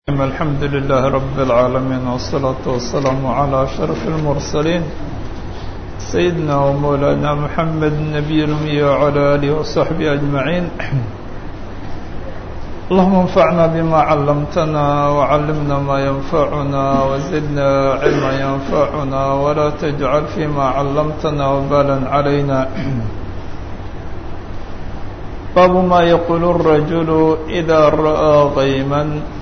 الحمد لله رب العالمين والصلاة والسلام على أشرف المرسلين سيدنا ومولانا محمد النبي الأمي وعلى آله وصحبه أجمعين اللهم انفعنا بما علمتنا وعلمنا ما ينفعنا وزدنا علما ينفعنا ولا تجعل فيما علمتنا وبالا علينا باب ما يقول الرجل إذا رأى غيما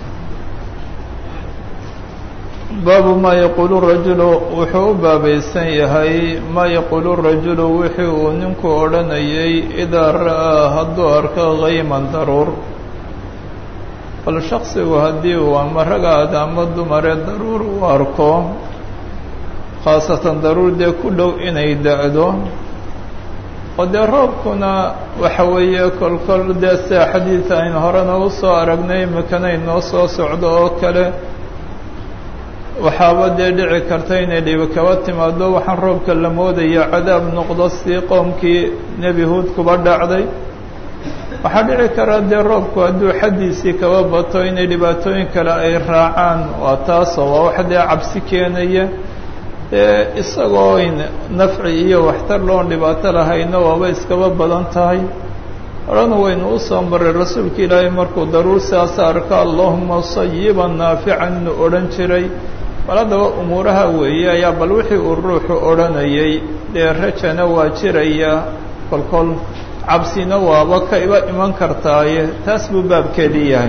baabu maa yaquulu rajulu wuxuu u baabaysan yahay maa yaquulu rajulu wixii uu ninku odhanayay idaa ra'aa hadduu arko kayman daruur bal shaksigu haddii uu ama ragaada ama dumare daruur u arko khaasatan daruur dee ku dhow inay da-do oo dee roobkuna waxa weeye kolkol dee sida xadiid aynu horena u soo aragnay imikana inoo soo socdo oo kale waxaaba dee dhici karta inay dhibi kaba timaado waxaan roobka la moodaya cadaab noqdo sidii qoomkii nebi huud kuba dhacday waxaa dhici kara dee roobku hadduu xaddiisii kaba bato inay dhibaatooyin kale ay raacaan waa taasoo waa wax dee cabsi keenaya dee isagoo in nafci iyo waxtar loon dhibaato lahayno waaba iskaba badan tahay horena waynu u soo maray rasuulka ilaahay markuu daruur siaas arko allahuma sayiban naafican inuu odhan jiray bal haddaba umuuraha weeye ayaa bal wixii uu ruuxu odhanayay dee rajana waa jiraya kolkol cabsina waaba ka iba iman kartaaye taas buu baabkeedii yahay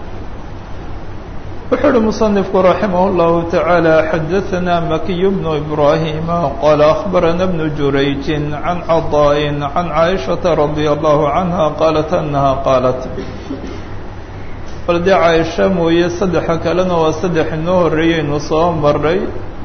wuxuu uhi musanifku raximah اllahu taعaalى xadaثana makiy bnu ibrahima qala akhbarana bnu jurayji can caطaaءi can caaishaةa radي allahu canha qaalat anaha qaalat bal dee caaisha mooye saddexa kalena waa saddex inoo horreeyeynu soo marray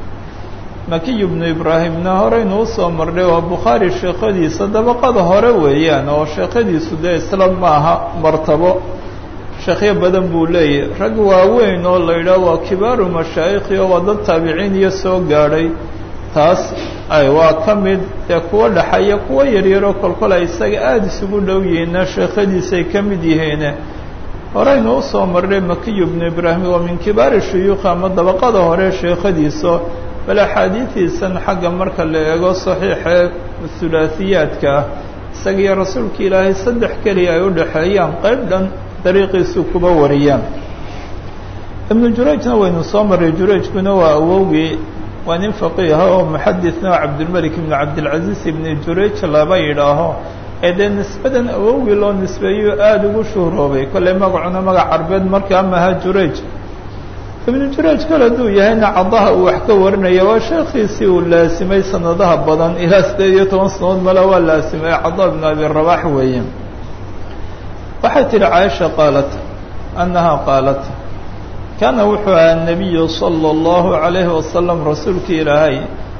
makiy bnu ibraahimna horeynu usoo marnay waa bukhaari sheekhadiisa dabaqada hore weeyaan oo sheekhadiisu dee isla maaha martabo sheekhyo badan buu leeyahy rag waaweyn oo la yidhaah waa kibaaru mashaayikhi oo waa dad taabiciin iyo soo gaadhay taas ay waa ka mid dee kuwa dhexaya kuwa yaryaroo kolkol ay isaga aada isugu dhow yihiinna sheekhadiisay ka mid yihiine horeynu usoo marnay makiy bnu ibraahim waa min kibaari shuyuukh ama dabaqada hore sheekhadiisa bal axaadiidiisan xagga marka la eego saxiixee hulaasiyaadka ah isagiyo rasuulka ilaahay saddex keliya ay u dhexeeyaan qayb dhan dariiqiisu kuba wariyaan ibnu jurayjna waynu soo marray jurayjkuna waa awowgii waa nin faqiiha oo muxadisna oo cabdilmelik ibnu cabdilcaziiz ibnu jurayj laba yidhaaho ee dee nisbadan awowgii loo nisbeeyo aada ugu shuhroobay kollay magacuna magac carbeed markaa maha jurayj ibnu jurayj kale hadduu yahayna cadaha uu wax ka warinaya waa sheekhiisii uu laasimay sanadaha badan ilaa siddeed iyo toban sanadood male waa laasimay cada ibnu abi rabax weeye waxay tihi caaisha qaalat annaha qaalat kaana wuxuu ahaa nabiyu sala allahu calayhi wasalam rasuulka ilaahay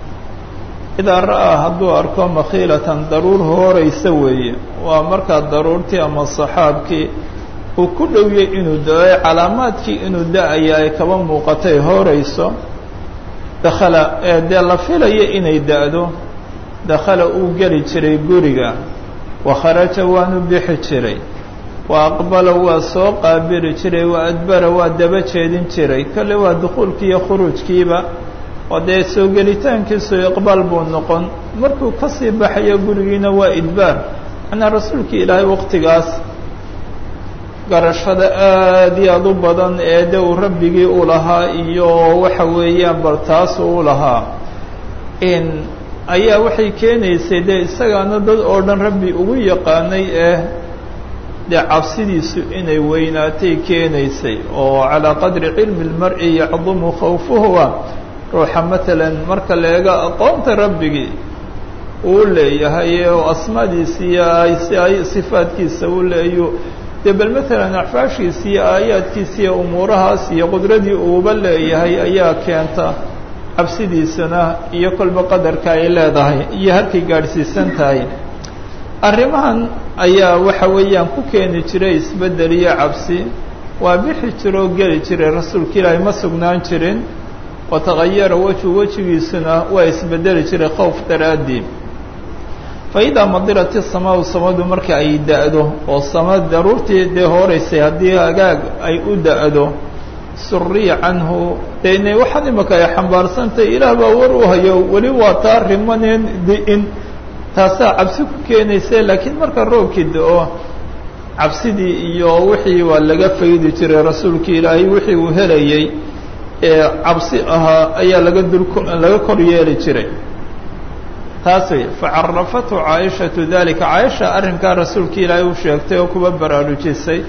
idaa ra'aa hadduu arko makhiilatan daruur hooraysa weeye waa markaa daruurtii ama saxaabkii uu ku dhowiyey inuu da-o calaamaadkii inuu da-aya ay kaba muuqatay hoorayso dakhala ee dee la filaya inay da-do dakhala uu geli jiray guriga wa kharaja waanu bixi jiray wa aqbala waa soo qaabili jiray wa adbara waa daba jeedin jiray kale waa dukhuulkii iyo khuruujkiiba oo dee soo gelitaankiisu iqbaal buu noqon markuu ka sii baxayo gurigiina waa idbaar macnaa rasuulka ilaahay waqtigaas garashada aad iyo aad u badan ee de uu rabbigii u lahaa iyo waxa weeyaan bal taasu u lahaa in ayaa waxay keenaysay dee isagaana dad oo dhan rabbi ugu yaqaanay eh dee cabsidiisu inay weynaatay keenaysay oo calaa qadri cilmi اlmar'i yacdumu khawfuhuwa ruuxa matalan marka la eego aqoonta rabbigii uu leeyahay oo asmaadiisa iyo ay sifaadkiisa uu leeyo dee bal matalan axfaashiisa iyo aayaadkiisa iyo umuurahaas iyo qudradii uuba leeyahay ayaa keenta cabsidiisana iyo kolba qadarka ay leedahay iyo halkay gaadhsiisan tahay arrimahan ayaa waxa weeyaan ku keeni jiray isbeddel iyo cabsi waa bixi jiroo geli jiray rasuulka ilaahay ma sugnaan jirin watagayara wejhu wejigiisuna waa isbedeli jiray khowf daraaddii fa idaa madirat isamaau samadu marka ay da-do oo sama daruurtii dee hooreysay haddii hagaag ay u da-do suriya canhu dee inay waxaan imaka ay xambaarsantay ilaah baa war u hayo weli waa taa rimaneen di-in taasaa cabsi ku keenaysa laakiin marka roobkii da-o cabsidii iyo wixii waa laga faydi jiray rasuulkii ilaahay wixii uu helayey ee cabsi ahaa ayaa laga dul laga kor yeeli jiray taas wey facarafatu caaishatu dalika caaisha arrinkaa rasuulka ilaahay u sheegtay oo kuba baraarujisay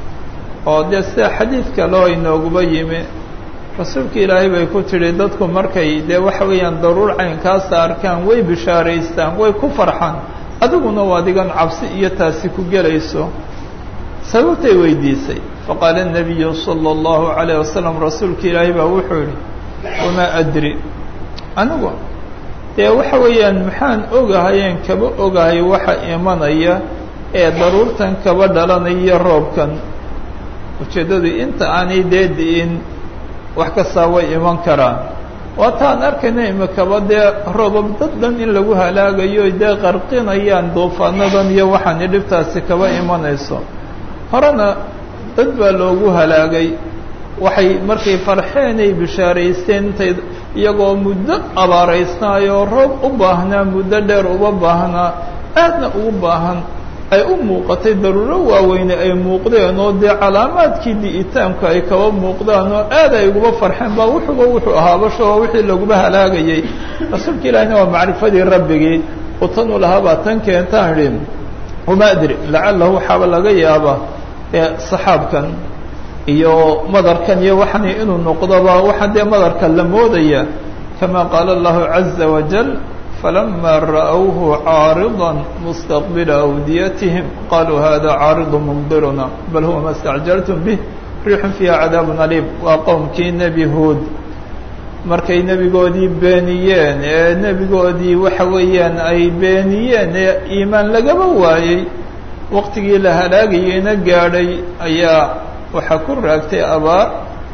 oo dee sida xadiid kaleo inooguba yimi rasuulka ilaahay bay ku tidhi dadku markay dee waxa weeyaan daruur caynkaasa arkaan way bishaaraystaan way ku farxaan adiguna waa adigan cabsi iyo taasi ku gelayso sababtay weydiisay faqaala الnabiyu salى اllahu عalayه wasalam rasuulka ilaahay baa wuxuu yihi wamaa adri anigu dee waxa weeyaan maxaan ogahayeen kaba ogahay waxa imanaya ee daruurtan kaba dhalanaya roobkan ujeeddadu inta aanay dee di-in wax kastaa way iman karaan waataan arkayna imikaba dee roobab dad dhan in lagu halaagayo dee qarqinayaan duufaanadan iyo waxaani dhibtaasi kaba imanayso horena dad baa loogu halaagay waxay markay farxeenay bishaaraysteen intay iyagoo muddo abaaraysnaayoo roob u baahnaa muddo dheer uba baahnaa aadna ugu baahan ay u muuqatay daruuro waaweyne ay muuqdeen oo dee calaamaadkii di'itaanku ay kaba muuqdaan oo aad ay uguba farxeen baa wuxuuba wuxuu ahaabasho oo wixii laguba halaagayay rasuulka ilaahina waa macrifadii rabbigii oo tan u lahaa baa tan keentaan idhi wama adri lacalahu waxaaba laga yaabaa ee saxaabkan iyo madarkan iyo waxani inuu noqdoba waxaa dee madarka la moodaya kama qaala allahu caza wajal falama ra'whu caarida mustaqbila awdiyatihim qaluu hada caaridu mumdiruna bal huwa ma stacjaltum bih riixun fiiha cadaabun aliim waa qowmkii nebi huod markay nebigoodii beeniyeen ee nebigoodii waxa weeyaan ay beeniyeen ee iimaan lagaba waayey waqtigii la halaagayeyna gaadhay ayaa waxaa ku raagtay abaar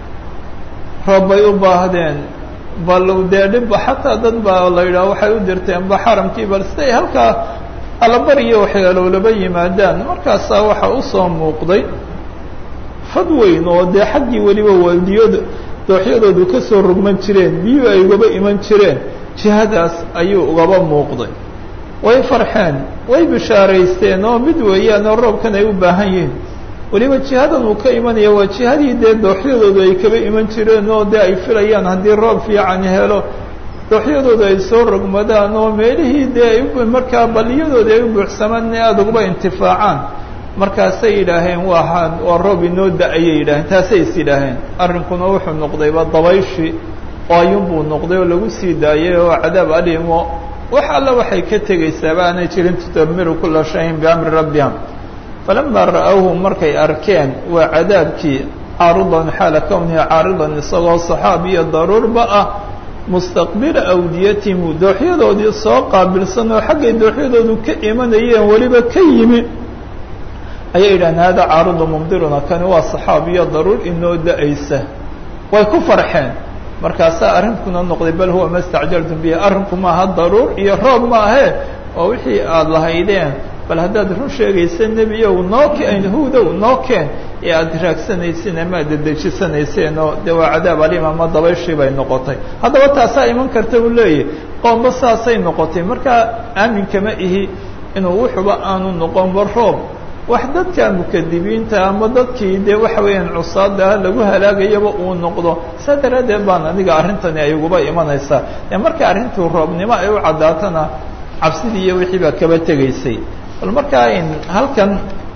roob bay u baahdeen bal dee dhibba xataa dad baa la yidhaha waxay u dirteenba xaramkii bal siday halkaa allabariyo waxyaalowlaba yimaadaan markaasaa waxaa usoo muuqday fad weyn oo dee xaggii weliba waaldiyooda dooxyadoodu ka soo rogman jireen biyuhu ay ugaba iman jireen jihadaas ayuu ugaba muuqday way farxeen way bishaaraysteen oo mid weeyaan oo roobkan ay u baahan yihiin weliba jihadan uu ka imanaya waa jihadii dee dooxyadoodu ay kaba iman jireen oo dee ay filayaan haddii roob fiican helo dooxyadoodu ay soo rogmadaan oo meelihii dee ay markaa baliyadooda ay u buuxsamaan in aada uguba intifaacaan markaasay yidhaaheen waa waa roob inoo da-ayay yidhaaheen taasay is yidhaaheen arrinkuna wuxuu noqdayba dabayshi oo ayuunbuu noqday oo lagu sii daayay oo cadaab aliimo wax alla waxay ka tegaysaaba aanay jirin tudamiru kula shayin biamri rabbiha falamaa ra'awhu markay arkeen waa cadaabkii caaridan xaala kownihi caaridan isagoo saxaab iyo daruurba ah mustaqbila awdiyatihim dooxyadoodii soo qaabilsan oo xaggay dooxyadoodu ka imanayeen weliba ka yimi ayay yidhahdeen hada caaridu mumdiruna kani waa saxaab iyo daruur inoo da-aysa way ku farxeen markaasaa arrinkuna noqday bal huwa ma stacjaltum bihi arrinku maaha daruur iyo roob maahe oo wixii aada lahaydeen bal haddaad run sheegaysa nebiyow noo keen hudow noo keen ee aada raagsanaysiin ama ad dedejisanayseen oo dee waa cadaab aliim ama dabayshii bay noqotay haddaba taasaa iman karta uu leeyahy qoomba saasay noqotay markaa aaminkama ihi inuu wuxuba aanu noqonba roob wax dadka mukadibiinta ama dadkii dee waxa weeyaan cusaada lagu halaagayaba uu noqdo saa daraaddeed baan aniga arrintani ay uguba imanaysaa ee marka arrintuu roobnimo ay u caddaatana cabsidii iyo wixii baa kaba tegaysay bal markaa in halkan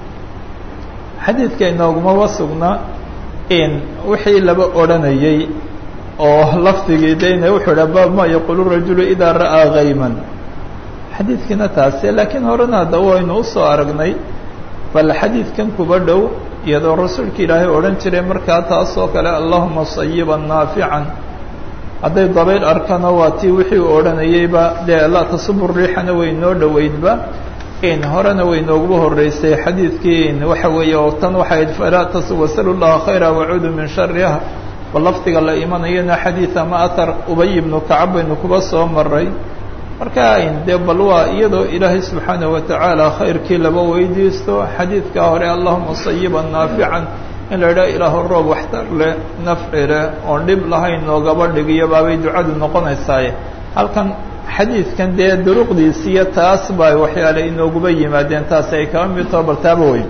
xadiidka inoogumaba sugna in wixii laba odhanayay oo lafdigii dayna wuxuu dha baab ma yaqulu rajulu idaa ra'aa kayman xadiidkiina taase laakiin horena hadda waynu usoo aragnay bal xadiidkan kuba dhow iyadoo rasuulka ilaahay odhan jiray markaa taas oo kale allahuma sayiban naafican hadday dabayl arkana waa tii wixii uu odhanayeyba dee laa tasubu riixana way noo dhoweydba in horena way nooguba horeysay xadiidkii in waxa weeye oo tan waxay falaa tas wasalu llaha khayra wacuudu min shariha bal lafdiga la imanayana xadiid ama athar ubay ibnu kacab baynu kuba soo maray marka in dee bal waa iyadoo ilaahay subxaanaه watacaala khayrkii laba weydiisto xadiidkaa hore allahuma sayiban naafican in la idhaha ilaahu roob waxtar leh nafci leh oon dhib lahayn noogaba dhigiyo baabay ducadu noqonaysaaye halkan xadiidkan dee duruqdiisiiyo taas baa waxyaale inooguba yimaadeen taasi ay kaba mid taho bal taaba weyn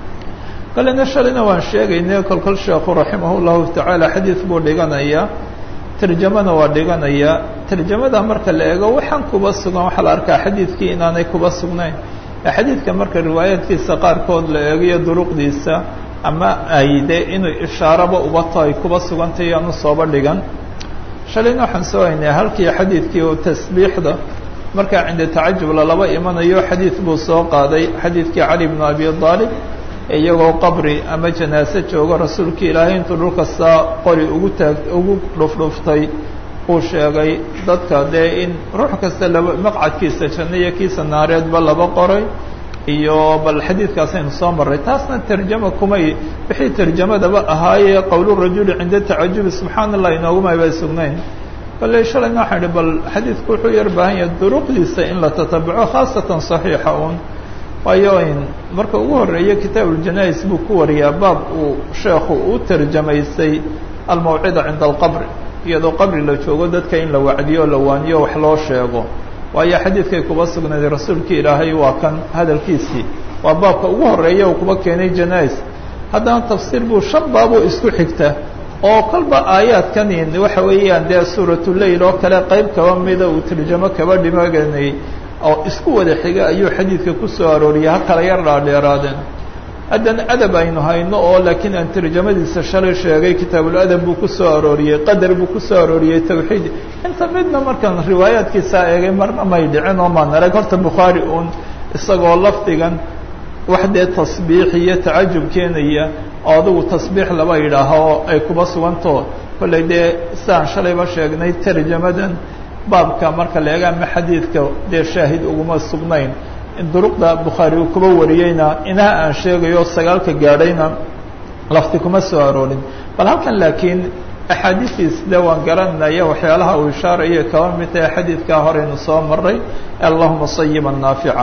kalena shalayna waan sheegaynay kolkol sheekhu raximah llahu tacaala xadiid buu dhiganayaa tarjamana waa dhiganayaa tarjamada marka la eego waxaan kuba sugan waxaa la arkaa xadiidkii inaanay kuba sugnayn xadiidka marka riwaayaadkiisa qaarkood la eegayo duruqdiisa ama ay de inuu ishaaraba ubato ay kuba sugantay aanu sooba dhigan shalayna waxaan soo haynay halkii xadiidkii oo tasbiixda markaa cinda tacajub lalaba imanayo xadiid buu soo qaaday xadiidkii cali bnu abi aalib iyagoo qabri ama janaase joogo rasuulka ilaahay intuu dhulka saa qori ugu taag ugu dhufdhuftay uu sheegay dadka dee in ruux kasta laba maqcadkiisa janno iyo kiisa naareedba laba qoray iyo bal xadiidkaasaynu soo marray taasna tarjama kumay wixii tarjamadaba ahaayee qowlurajuli cinda tacajubi subxaana allah inoogumay bay sugnayn bale shalayna waxaan idhi bal xadiidku wuxuu yar baahan yahay duruqdiisa in la tatabaco khaasatan saxiixa uun waayo in marka ugu horeeya kitaab uljanais buu ku wariyaa baab uu sheekhu u tarjamaysay almawcida cinda alqabri iyadoo qabri la joogo dadka in la wacdiyo o la waaniyo wax loo sheego waayo xadiidkay kuba sugnaaday rasuulka ilaahay waa kan hadalkiisii waa baabka ugu horeeya uu kuba keenay janais haddana tafsiir buu shan baaboo isku xigta oo kolba aayaadkanin waxa weeyaan dee suuratuleyl oo kale qayb kaba mida uu tarjamo kaba dhimaganay oo isku wada xiga ayuu xadiidka ku soo arooriyay ha kala yar dhaadheeraadeen haddana adab aynu hayno oo laakiin aan tarjamadiisa shalay sheegay kitaabuladab buu ku soo arooriyey qadar buu ku soo arooriyey tawxiid inta midna markaan riwaayaadkiisaa eegay marna may dhicin oo maan arag horta bukhaari uun isagoo lafdigan wax dee tasbiix iyo tacajub keenaya oo adigu tasbiix laba yidhaaho ay kuba sugantao kollay dee sidaan shalayba sheegnay tarjamadan baabka marka la eega ama xadiidka dee shaahid uguma sugnayn duruqda bukhaari uu kuba wariyeyna inaha aan sheegayo sagaalka gaadhayna lafti kuma soo aroorin bal halkan laakiin axaadiistiis de waan garanaya waxyaalaha uu ishaarayo kaba mid tahay xadiidkaa horeynu soo maray allahuma sayiba naafica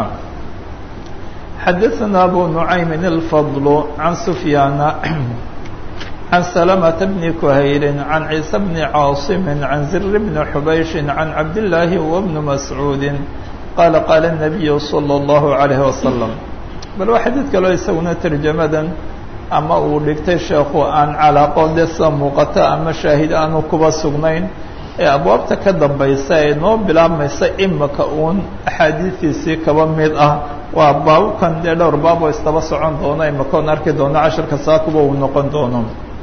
xadaثna abu nucaymin الfadl can sufyaana can salamة bni kuhayri can ciise bni caasimi can zir bni xubayshi can cabdillaahi wbni mascuudi qaala qaala الnabiyu salى اllahu عalayh wasalam bal waa xadiid kaloo isaguna tarjamadan ama uu dhigtay sheekhu aan calaaqo dee sida muuqata ama shaahid aanu kuba sugnayn ee abwaabta ka dambaysa ee noo bilaabmaysa imika uun axaadiistiisii kaba mid ah waa baababkan dee dhowr baaboo istaba socon doono imikoon arki doono casharka saakuba uu noqon doono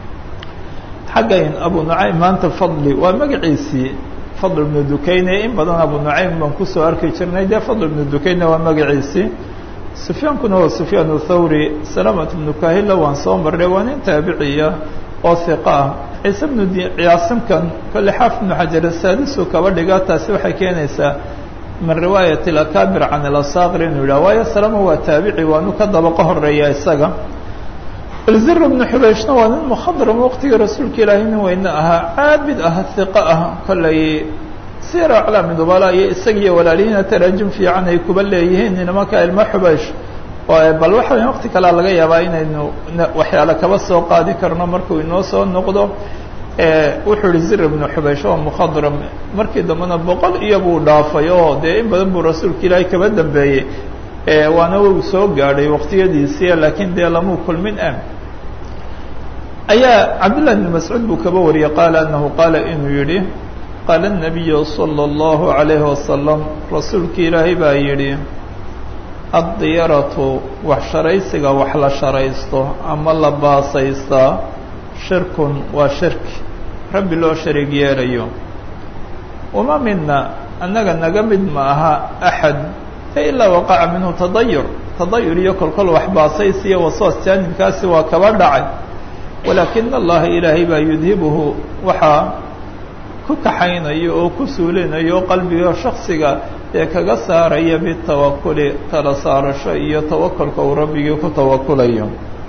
xaggayn abu nucaym maanta fadli waa magaciisii fadl ibnu dukayne in badan abu nucaym baan kusoo arki jirnay dee fadl ibnu dukayne waa magaciisii sufyaankuna waa sufyaan thawri salamat ibnu kahila waan soo marray waa nin taabiciya oo hiqa ah ciise bnu ciyaasimkan kolle xaafid ibnu xajar saadisu kaba dhigaa taasi waxay keenaysaa min riwaayat alakaabir can alasaqir inuu yidhah waayo salama waa taabici waanu ka dabaqo horeeya isaga zir bnu xubayshna waa nin mukhadram waqtigii rasuulka ilaahay nin weyne ahaa caabid ah hiqa ah kollay sira aclaami dubala iyo isagiiyo walaalihiina taraajum fiican ay kuba leeyihiin nimanka ilmo xubaysh bal waxa weya waqti kalea laga yaabaa inaynu waxyaale kaba soo qaadi karno markuu inoo soo noqdo wuxuu yihi zir ibnu xubaysh oo mukhadram markii dambena boqol iyo buu dhaafay oo dee in badan buu rasuulka ilaahay kaba dambeeyey waana uu soo gaadhay waqtiyadiisii laakiin dee lamuu kulmin ah ayaa cabdillah bn mascuud buu kaba wariyey qaala anahu qaala inuu yihi qaala الnabiyu salى اllahu عalayhi wasalam rasuulka ilaahay baa yidhi addiyaratu wax sharaysiga wax la sharaysto ama la baasaystaa shirkun waa shirki rabbi loo shariig yeelayo wama mina annaga naga mid ma aha axad ilaa waqaca minhu tadayur tadayur iyo kolkol wax baasaysi iyo wasoos jaanibkaasi waa kaba dhacay walaakina allaha ilaahay baa yudhibuhu waxaa ku kaxaynayo oo ku suulinayo qalbiga shaksiga ee kaga saaraya bitawakuli tala saarasho iyo tawakulka uu rabbigii ku tawakulayo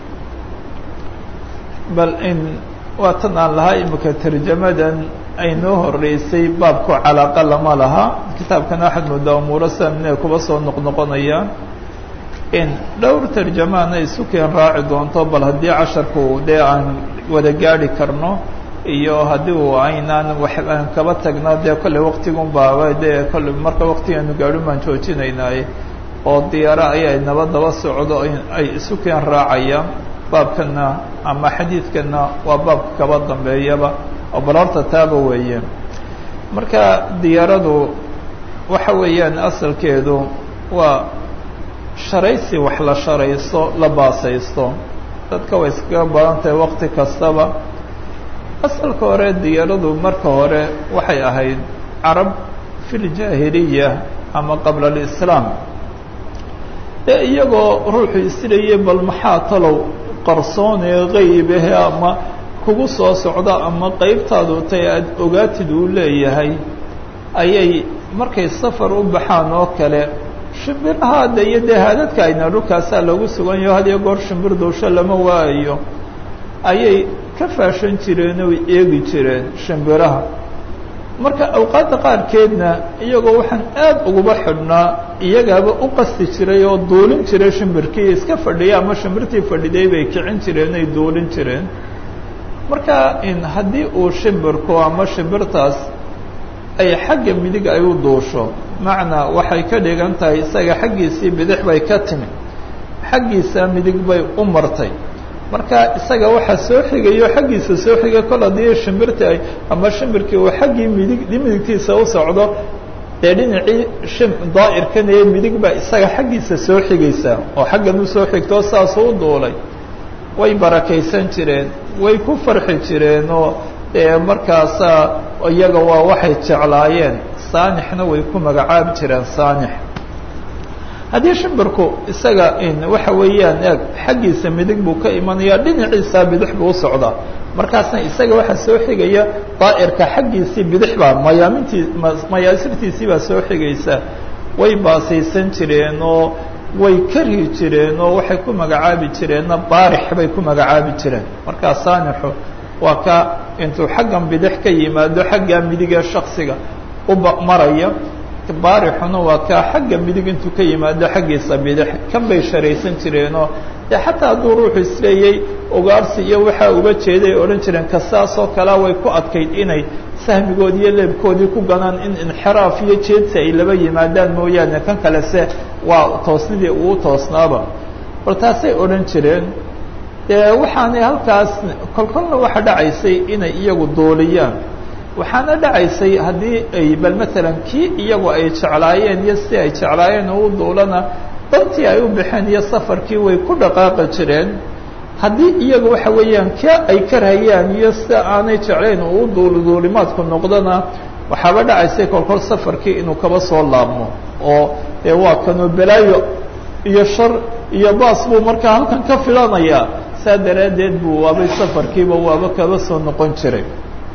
bal in waa tan aan lahaa imika tarjamadan aynoo horeysay baabku calaaqa lama laha kitaabkan waxaad moodaa umuuro samine kuba soo noqnoqonaya in dhowr tarjamaana isu keen raaci doonto bal haddii casharku dee aan wada gaadhi karno iyo haddii uu aynaan wax aan kaba tagno dee kolley waktigun baaba dee kolley marka waktigaanu gaadhin baan joojinaynaaye oo diyaaro ayay naba daba socdo ay isu keen raacayaan baabkana ama xadiidkana waa baabka kaba dambeeyaba oo bal horta taaba weeye marka diyaaradu waxa weeyaan asalkeedu waa sharaysi wax la sharaysto la baasaysto dadka way iskaga badan tahay wakti kastaba asalka hore diyaaradu marka hore waxay ahayd carab fi ljaahiliya ama qabla alislaam dee iyagoo ruuxu isirayay bal maxaa talow qarsoonee qaybahe ama kugu soo socda ama qeybtaadu tay aada ogaatid uu leeyahay ayay markay safar u baxaan oo kale shimbiraha de iyo dee haadadka ayna dhulkaasaa lagu sugan yaho had iyo goor shimbir duusho lama waayo ayay ka faashan jireen oy eegi jireen shimbiraha marka awqaadda qaarkeedna iyagoo waxaan aad uguba xidhnaa iyagaaba u qasti jiray oo duulin jiray shimbirkii iska fadhiya ama shimbirtii fadhiday bay kicin jireen ay duulin jireen marka in haddii uu shimbirku ama shimbirtaas ay xagga midig ay u duusho macnaa waxay ka dhigan tahay isaga xaggiisii bidix bay ka timi xaggiisa midig bay u martay marka isaga waxaa soo xigayo xaggiisa soo xigay kol haddii shimbirta ay ama shimbirkii uu xaggii midig midigtiisa u socdo dee dhinacii shim daa'irkan ee midig baa isaga xaggiisa soo xigaysa oo xaggan u soo xigtoo saasuu u duulay way barakaysan jireen way ku farxi jireen oo dee markaasaa iyaga waa waxay jeclaayeen saanixna way ku magacaabi jireen saanix haddii shimbirku isaga in waxa weeyaan eeg xaggiisa midig buu ka imanayaa dhinaciisa bidix buu u socdaa markaasna isaga waxaa soo xigaya daa'irka xaggiisii bidix baa mayaamintii mayaasirtiisii baa soo xigaysa way baasaysan jireen oo way kari jireen oo waxay ku magacaabi jireenna baarix bay ku magacaabi jireen markaa saanixu waa ka intuu xaggan bidix ka yimaado xaggaa midigee shaksiga uba maraya baarixuna waa kaa xagga midig intuu ka yimaado xaggiisa bidix kan bay sharaysan jireenoo dee xataa hadduu ruuxu isleeyay ugaarsi iyo waxaa uga jeeday odhan jireen kasaasoo kalea way ku adkayd inay sahmigoodi iyo leebkoodii ku ganaan in inxiraaf iyo jeedsi ay laba yimaadaan mooyaane kan kale se waa toosnidii uu toosnaaba bal taasay odhan jireen dee waxaanay halkaas kolkolna waxa dhacaysay inay iyagu duuliyaan waxaana dhacaysay haddii ay bal maalan kii iyagu ay jeclaayeen iyo si ay jeclaayeen oo u duulana dantii ay u baxeen iyo safarkii way ku dhaqaaqi jireen haddii iyagu waxa weeyaan ka ay karhayaan iyo sida aanay jeclayn oo u duul duulimaadku noqdona waxaaba dhacaysay kolkol safarkii inuu kaba soo laabmo oo dee waa kanuu balaayo iyo shar iyo baas buu markaa halkan ka filanayaa saa daraaddeed buu waabay safarkiiba waaba kaba soo noqon jiray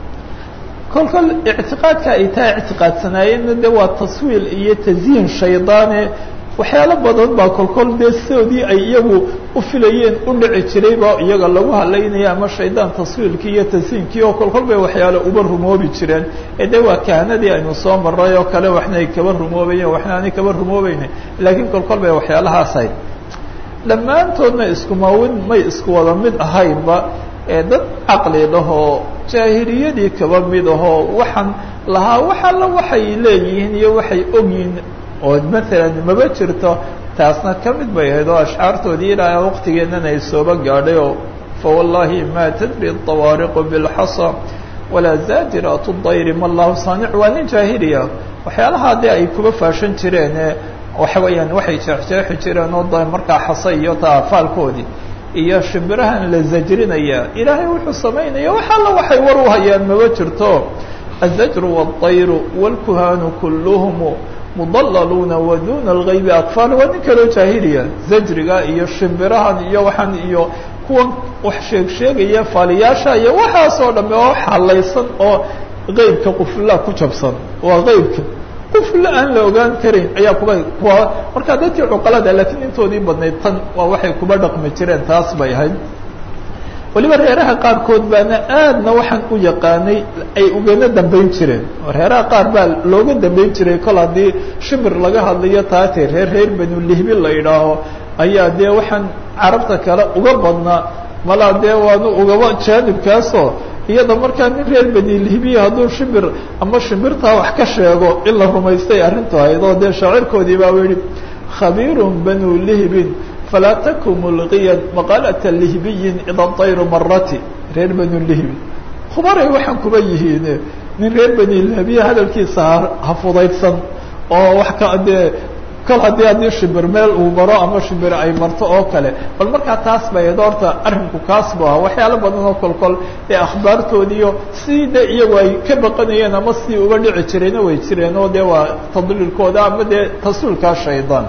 kolkol ictiqaadka ay taa ictiqaadsanaayeenna de waa taswiil iyo tasyiin shaydaane waxyaalo badan baa kolkol dee sidoodii ay iyagu u filayeen u dhici jirayba iyaga lagu halaynaya ama shaydaan taswiilkii iyo tasyiinkii oo kolkol bay waxyaalo uba rumoobi jireen ee de waa kahanadii aynu soo maray oo kale waxna ay kaba rumoobayeen waxna aanay kaba rumoobayne laakiin kolkol bay waxyaalahaas ahayd dhammaantoodna iskumawin may isku wada mid ahaynba ee dad caqli lahoo jaahiliyadii kaba mid ahoo waxaan lahaa wax alla waxay leeyihiin iyo waxay ogyihiin oo maalan maba jirto taasna ka mid bay ahayd oo ashcaartoodii ilaa waqtigeennan ay sooba gaadhay oo fawallahi ma tadri dawaariqu bilxasa walaa zaajiraatu dayri ma allahu saanic waa nin jaahiliya waxyaalaha dee ay kuba faashan jireene waxa weeyaan waxay jeexjeexi jireen oo da markaa xasa iyo taafaalkoodii iyo shimbirahan la zajrinaya ilaahay wuxuu samaynaya wax alla waxay war u hayaan maba jirto الزجر والطير والكهان كلهم مضللون ودون الغيب أطفال waa nin kaloo jaahiliya zajriga iyo shimbirahan iyo waxaan iyo kuwan wax sheeg sheegaya faaliyaasha iyo waxaasoo dhamme oo xalaysan oo qeybka qufla ku jabsan waa qeybka qufla aan la ogaan karin ayaa kuba kuwa markaa dadkii cuqalada laakiin intoodii badnayd tan waa waxay kuba dhaqmi jireen taas bay ahayd waliba reeraha qaarkood baana aadna waxaan u yaqaanay ay ugana dambayn jireen reeraha qaar baa looga dambayn jiray kol haddii shimir laga hadlayo taatee reer reer banu lihbi la idhaaho ayaa dee waxaan carabta kale uga badnaa malaa dee waanu ugaba jaanibkaasoo iyada markaa nin reer benilhibiya hadduu shimbir ama shimbirtaa wax ka sheego in la rumaystay arrintu ahayd oo dee shaacirkoodii baa u yihi khabiirun banu lihbin falaa taku mulqiyan maqaalata lihbiyin ida dayru marati reer banu lihbin khubaray waxaan kuba yihiin nin reer benilhibiya hadalkiisa ha fudaydsan oo wax ka dee kol haddii haddii shimbir meel uu maro ama shimbir ay marto oo kale bal markaa taas bay doorta arrinku kaas bu ahaa waxyaalo badan oo kolkol ee akhbaartoodiiyo sidii de iyagu ay ka baqanayeen ama sidii uga dhici jirayna way jireen oo dee waa tadliilkooda ama dee tasuulkaa shaydaan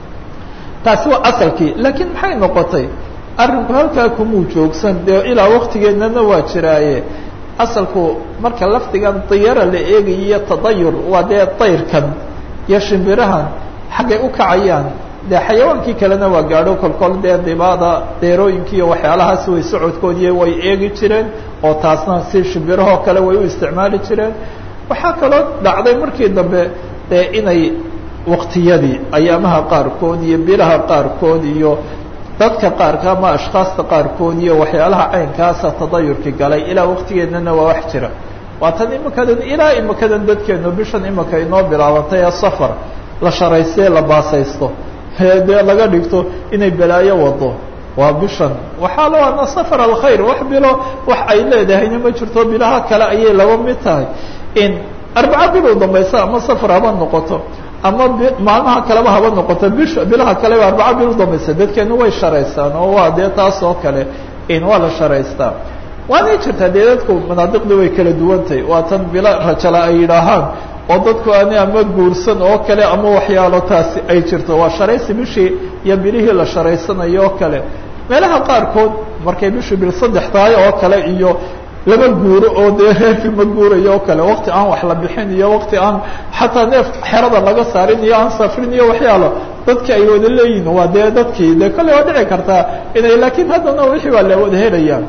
taasi waa asalkii laakiin maxay noqotay arrinku halkaa kumuu joogsan dee ilaa waktigeennana waa jiraaye asalku marka lafdigan diyara la eegayiyo tadayur waa dee dayrkan iyo shimbirahan xaggay u kacayaan dee xayawaankii kalena waa gaadho kolkol dee dibaada deerooyinkii iyo waxyaalahaas way socodkoodii way eegi jireen oo taasna si shimbirahoo kale way u isticmaali jireen waxaa kaloo dhacday markii dambe dee inay waktiyadii ayaamaha qaarkood iyo bilaha qaarkood iyo dadka qaarka ama ashkhaasta qaarkood iyo waxyaalaha caynkaasa tadayurkii galay ilaa waktigeennana waa wax jira waa tan imikadan ilaa imikadan dadkeenu bishan imika inoo bilaabantay ee safar la sharaystee la baasaysto dee laga dhigto inay balaayo wado waa bishan waxaa la waana safar alkhayr wax bilo wax ay leedahayna ma jirto bilaha kale ayay laba mid tahay in arbaca bilow dambaysa ama safar haba noqoto ama maalmaha kaleba haba noqoto bisha bilaha kaleba arbaca bil udambaysa dadkeenu way sharaystaan oo waa dee taas oo kale in waa la sharaystaa waanay jirtaa dee dadku manaadiqda way kala duwantahay waa tan bilo rajala ay yidhaahaan oo dadku ani ama guursan oo kale ama waxyaalo taasi ay jirto waa sharaysi bishii iyo bilihii la sharaysanayo oo kale meelaha qaarkood markay bishii bil saddex tahay oo kale iyo laba guuro oo dee reerkii ma guurayo oo kale wakti aan wax la bixin iyo wakti aan xataa neef xerada laga saarin iyo aan safrin iyo waxyaalo dadki ay wada leeyihin waa dee dadkii dee kolley waa dhici kartaa inay laakiin haddana wixii waa la wada helayaan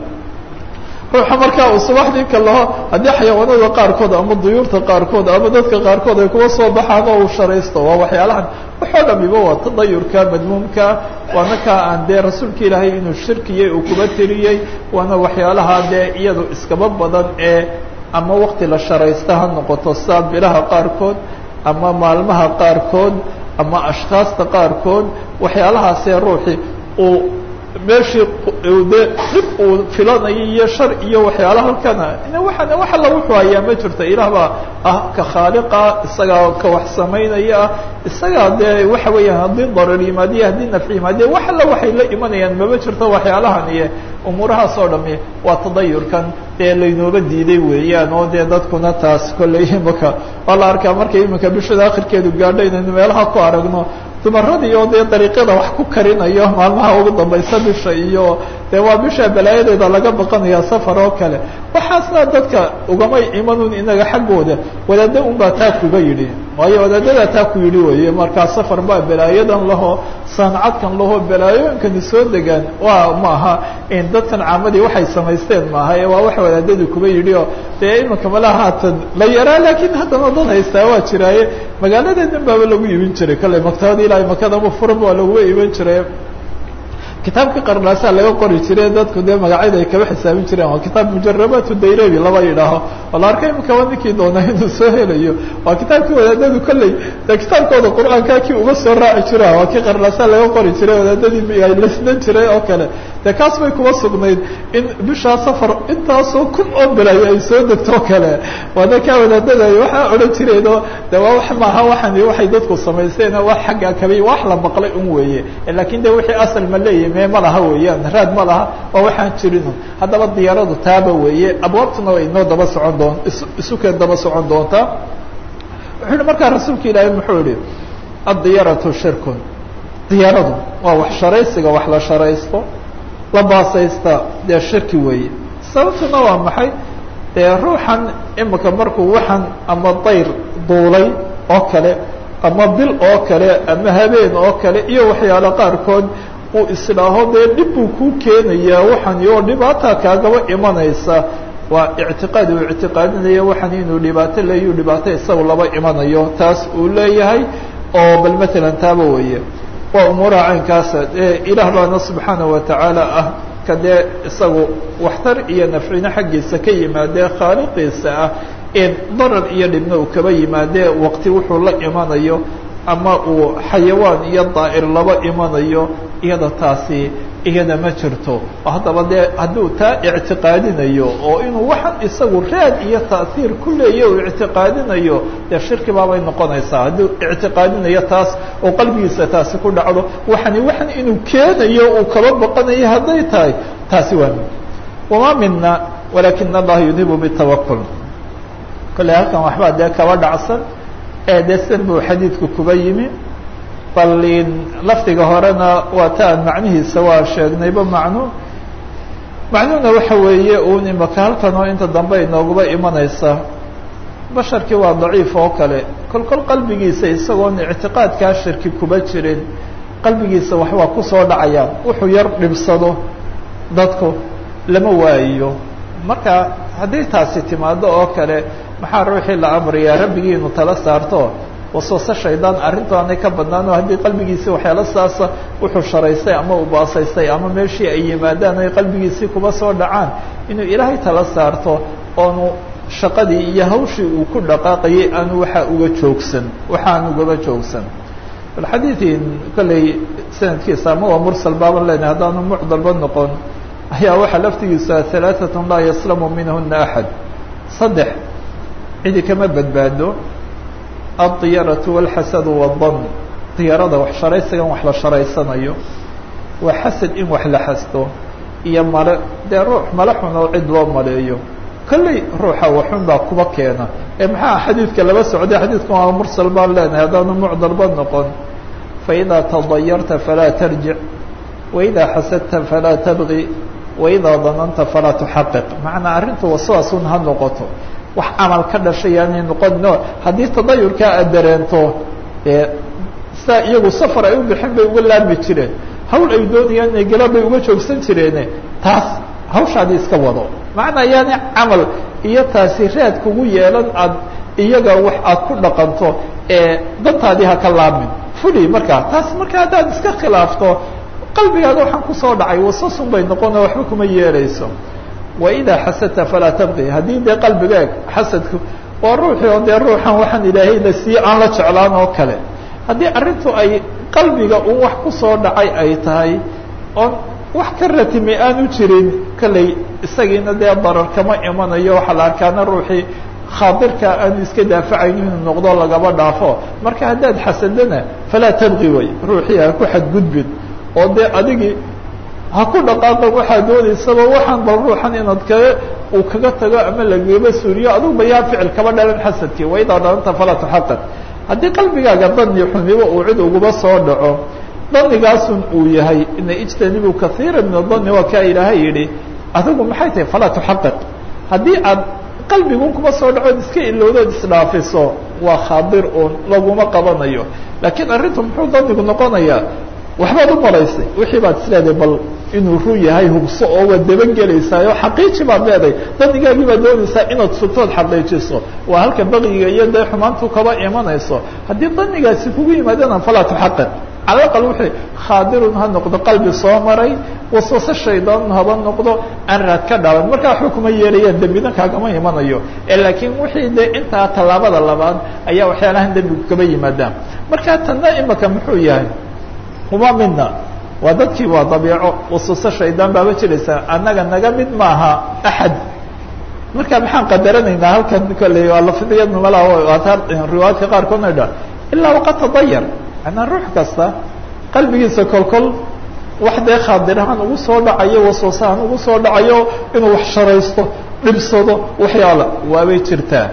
ruuxa markaa uu subaxdii kalaho haddii xayawaanada qaarkood ama duyuurta qaarkood ama dadka qaarkood ay kuwa soo baxaan oo uu sharaysto waa waxyaalahan waxoo dhamiba waa tadayurka madmuumka waana kaa aan dee rasuulka ilaahay inuu shirkiyey uu kuba tiriyey waana waxyaalaha dee iyadu iskaba badan ee ama wakti la sharaysta ha noqoto saa bilaha qaarkood ama maalmaha qaarkood ama ashkhaasta qaarkood waxyaalahaasee ruuxii uu meeshii de dhib uu filanayo iyo shar iyo waxyaala halkana waaan wax alla wuxuu hayaa ma jirto ilaah baa ah ka khaaliqa isagaa ka wax samaynaya ah isagaa dee waxa weeyaan haddii darar yimaadiyo haddii nafci yimaadiyo wax alla waxay la imanayaan mama jirto waxyaalahan iyo umuurahaas oo dhami waa tadayurkan dee laynooba diiday weeyaan oo dee dadkuna taas kolley imaka waa la arkaa markay iminka bishada akhirkeedu gaadho inaynu meelaha ku aragno dumaradii oo dee dariiqyada wax ku karinayo maalmaha ugu dambaysa bisha iyo dee waa bisha balaayadeeda laga baqanaya safar oo kale waxaasna dadka ugamay imanun inaga xaggooda wadaada un baa taa kuga yidhi waayo wadaadadaa taa ku yidhi weye markaa safar baa balaayadan laho sancadkan laho balaayooyinkani soo degaan waa maaha in dadkan caamadii waxay samaysteen maaha ee waa wax wadaadadu kuba yidhi oo dee iminka malaha haatan la yaraa laakiin haddana dad haystaa waa jiraaye magaaladeedan baaba lagu iibin jiray kale maktabada ilaa makadama furan waa laguba iibin jiray kitaabka qarnaasaa laga qori jire dadku dee magacyada ay kaba xisaabin jireen waa kitaab mujarabatu dayrebi laba yidhaaho oo la arkay imikaba ninkii doonaa inuu soo helayo waa kitaabkii wadaadadu kolley dee kitaabkooda qur-aanka kii uga soo raaci jira waa kii qarnaasaa laga qori jiray wadaadadii ay lasnan jiray oo kale dee kaas bay kuba sugnayd in bishaa safar intaasoo kun oo bilay ay soo degto kale waana kaa wadaadada waxaa odhan jireenoo de waa wax maaha waxan waxay dadku samaysteen wax xagga kabi wax la maqlay un weeye lakin de wixii asal ma leeyahy me ma laha weeyaan raad ma laha waa waxaan jirin haddaba diyaaradu taaba weeye abwaabtuna way inoo daba socon doon isukeen daba socon doontaa wuxuu yihi markaa rasuulka ilaahay muxuu yihi addiyaratu shirkun diyaaradu waa wax sharaysiga wax la sharaysto la baasaysta dee shirki weeye sababtuna waa maxay dee ruuxan imika markuu waxan ama dayr duulay oo kale ama bil oo kale ama habeen oo kale iyo waxyaalo qaarkood uu isdhaaho dee dhib buu kuu keenayaa waxan oo dhibaata kaagaba imanaysa waa ictiqaad uu ictiqaadinaya waxan inuu dhibaato leeyu dhibaato isagu laba imanayo taas uu leeyahay oo bal matalan taaba weeye waa umuuraha caynkaasa ilaah baana subxaana watacaala ah ka dee isagu waxtar iyo nafcino xaggiisa ka yimaadee khaaliqiisa ah in darar iyo dhibna uu kaba yimaadee waqti wuxuu la imanayo ama uu xayawaan iyo daa'ir laba imanayo iyada taasi iyada ma jirto haddaba dee hadduu taa ictiqaadinayo oo inuu waxaan isagu raad iyo ta'hiir ku leeya uu ictiqaadinayo dee shirki baabay noqonaysaa hadduu ictiqaadinayo taas oo qalbigiisa taasi ku dhacdo waxani waxan inuu keenayo uu kaba baqanayo hadday tahay taasi waa mid wamaa mina walaakina allaha yudhibu bitawakul kolley halkan waxbaa dee kaba dhacsan ee dee sidan buu xadiidku kuba yimi bal lafdiga horena waa ta aan macnihiisa waa sheegnayba macnu macnuhuna waxa weeye uun imaka halkan oo inta dambe inooguba imanaysa basharkii waa daciif oo kale kol kol qalbigiisa isagoon ictiqaadkaa shirki kuba jirin qalbigiisa waxbaa kusoo dhacayaan wuxuu yar dhibsado dadku lama waayiyo marka haddii taasi timaado oo kale maxaa ruuxii la amrayaa rabbigii inu tala saarto waswase shaydaan arrintu aanay ka badnaano haddii qalbigiisii waxyaalo saasa wuxuu sharaystay ama uu baasaystay ama meeshii ay yimaadaan ay qalbigiisii kuba soo dhacaan inuu ilaahay tala saarto oonu shaqadii iyo hawshii uu ku dhaqaaqayay aanu waxaa uga joogsan waxaan ugaba joogsan bal xadiidin kolley sanadkiisa ama waa mursal baaban leenahay haddaanu mucdalba noqon ayaa waxaa laftigiisa halaaatun laa yaslamu minhuna axad saddex cidi kama badbaado aldiyaratu walxasadu wadan diyarada wax sharaysigan wax la sharaysanayo waa xasad in wax la xasdo iyo male dee ruux male xun oo cid loo maleeyo kolley ruuxa waxun baa kuba keena ee maxaa xadiidka laba socday xadiidkan waa mursal baan leenahay haddaanu mucdalba noqon faidaa tadayarta falaa tarjic waidaa xasadta falaa tabgi waidaa dananta falaa tuxaqiq macnaa arrintu waswaasun ha noqoto wax camal ka dhashay yaanay noqonino haddii tadayurkaa aad dareento ee sidaa iyagu safar ay u bixin bay uga laami jireen hawl ay doonayaan inay galaan bay uga joogsan jireene taas hawshaadii iska wado macnaa yaani camal iyo taasi raad kugu yeelan aad iyaga wax aad ku dhaqanto ee dantaadii ha ka laamin fuli markaa taas marka haddaad iska khilaafto qalbigaada waxaan kusoo dhacay wasasun bay noqona waxba kuma yeelayso waidaa xasadta falaa tabqi haddii dee qalbigaeg xasadku waa ruuxii oo dee ruuxan waxaan ilaahay la siiye aan la jeclaan oo kale haddii arrintu ay qalbiga un wax kusoo dhacay ay tahay oon wax ka ratimi aanu jirin kolley isagiina dee darar kama imanayo waxaa la arkaana ruuxii khaadirka aanu iska daafacayno inuu noqdo lagaba dhaafo marka haddaad xasadana falaa tabqi way ruuxii ha ku xadgudbin oo dee adigii ha ku dhaqaaqan waxaa doonaysaba waxaan bal ruuxan inaad kaga uu kaga tago ama lagaba suuriyo aduguba yaa ficil kaba dhalan xasadkii waidaa dananta falaa tuxaqaq haddii qalbigaaga dani xumiba uu cid uguba soo dhaco danigaasun uu yahay ina ijtanibu kaiira min adani waa kaa ilaahay yidhi adigu maxay tahay falaa tuxaqiq haddii aad qalbigun kuma soo dhaco iska ilowdood isdhaafiso waa khaadir uun laguma qabanayo laakiin arrintu muxuu danigu noqonayaa waxbaad u malaysay wixii baad isleedahay bal inuu run yahay hubso oo waad dabagelaysaa oo xaqiiji baad leedahay danigaagii baad doonaysaa inaad sugtood xaqiijiso waa halka baqiga iyo dee xumaantu kaba imanayso haddii danigaasi kugu yimaadana falaa tuxaqiq cala aqal wixii khaadirun ha noqdo qalbi soo maray waswase shaydaan haba noqdo aan raad ka dhalan markaa waxba kuma yeelayaan dembina kaagama imanayo ee laakiin wixii dee intaa tallaabada labaad ayaa waxyaalahan dembigu kaba yimaadaan marka tanna imaka muxuu yahay uma midna waa dadkii waa dabiico waswase shaydaan baaba jiraysa annaga naga mid maaha axad marka maxaan qadaranaynaa halkan kolley waa lafdiyadna malaa riwaayadka qaarkoodna dha ilaa waqad tadayar manaa ruux kasta qalbigiisa kolkol wax dee khaadirahaan ugu soo dhacayo waswasahaan ugu soo dhacayo inuu wax sharaysto dhibsado waxyaala waabay jirtaa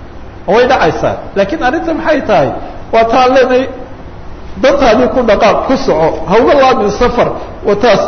way dhacaysaa laakiin arrinta maxay tahay waa taan leenay dantaadii ku dhaqaaq ku soco hauga laamin safar wa taas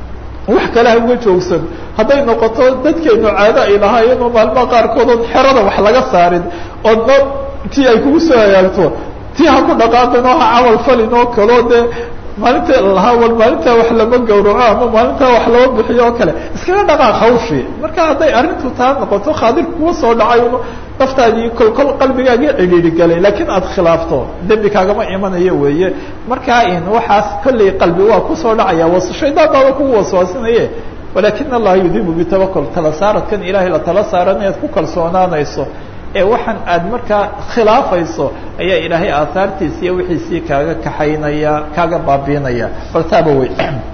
wax kale ha uga joogsan hadday noqoto dadkeenu caado ay lahaayeen oo maalmaha qaarkood oon xerada wax laga saarin oo no tii ay kugu soo hagaagto tii ha ku dhaqaaqin oo ha camal falin oo kaleo dee maalinta lahaa wal maalintaa wax lama gawraco ama maalintaa wax lama bixiyo oo kale iskaga dhaqaaq hawshii marka hadday arrintu taa noqoto khaadir kuwa soo dhacay naftaadii kol kol qalbigaaga cidhiiri galay laakiin aada khilaafto dembi kaagama imanayo weeye markaa in waxaas kolley qalbi waa kusoo dhacaya was shaydaan baaba kugu waswaasinaye walakin allaha yudibu bitawakul tala saaradkan ilaahay la tala saaran inaad ku kalsoonaanayso ee waxaan aad markaa khilaafayso ayaa ilaahay aahaartiisa iyo wixiisii kaaga kaxaynaya kaaga baabiinaya bal taaba wey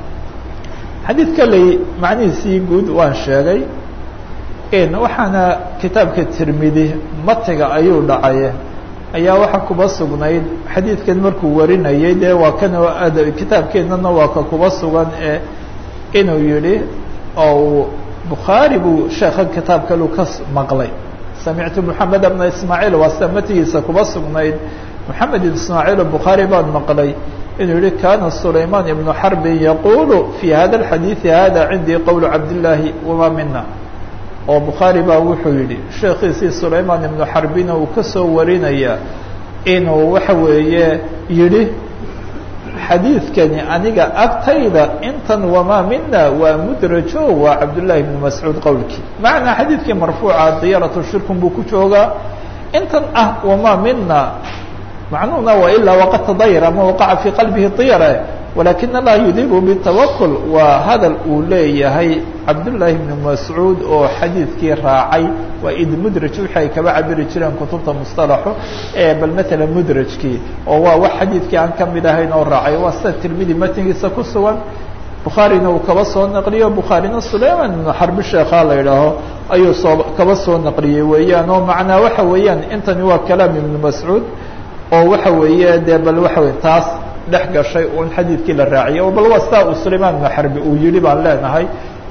xadiid kaley macnihiisii guud waan sheegay waxaana kitaabka tirmidi matiga ayuu dhacay ayaa waxaa kuba sugnayd xadiidkan markuu warinayay dee waa kan kitaabkeennana waa ka kuba sugan ee inuu yihi oo bukhaari buu sheekhan kitaab kalu ka maqlay samictu moxamed bna ismaaciil waa sida matigiisa kuba sugnayd moxamed ibn ismaaciil bukhaari baan maqlay inuu yihi kana sulayman ibnu xarbin yaqulu fi hada alxadiidi hada cindii qowl cabdillaahi wama mina oo bukhaari baa wuxuu yidhi sheekhiisii sulayman ibnu xarbina uu ka soo warinaya inuu waxa weeye yidhi xadiidkani aniga agtayda intan wamaa mina waa mudrajo waa cabdullaahi ibnu mascuud qowlkii macnaa xadiidkii marfuuca diyaratu shirkun buu ku joogaa intan ah wamaa mina macnuhuna waa ilaa waqad tadayar ama waqaca fii qalbihi diyara walakin allaha yudibu bitawakul waa hadal uu leeyahay cabdullaahi ibnu mascuud oo xadiidkii raacay waa id mudraj wixi ay kaba cabiri jireen kutubta musطalaxu ee bal matala mudrajkii oo waa wax xadiidkii aan kamid ahayn oo raacay waa sida tirmidi matnigiisa ku sugan bukhaarina uu kaba soo naqliyo bukhaarina sulayman ibnu xarbi sheekha la idhaaho ayuu soo kaba soo naqliyey weeyaan oo macnaa waxa weeyaan intani waa kalaam ibnu mascuud oo waxa weeye dee bal waxa wey taas dhex gashay un xadiidkii la raaciyay o bal waa sidaa uu sulayman ibnu xarbi uu yihi baan leenahay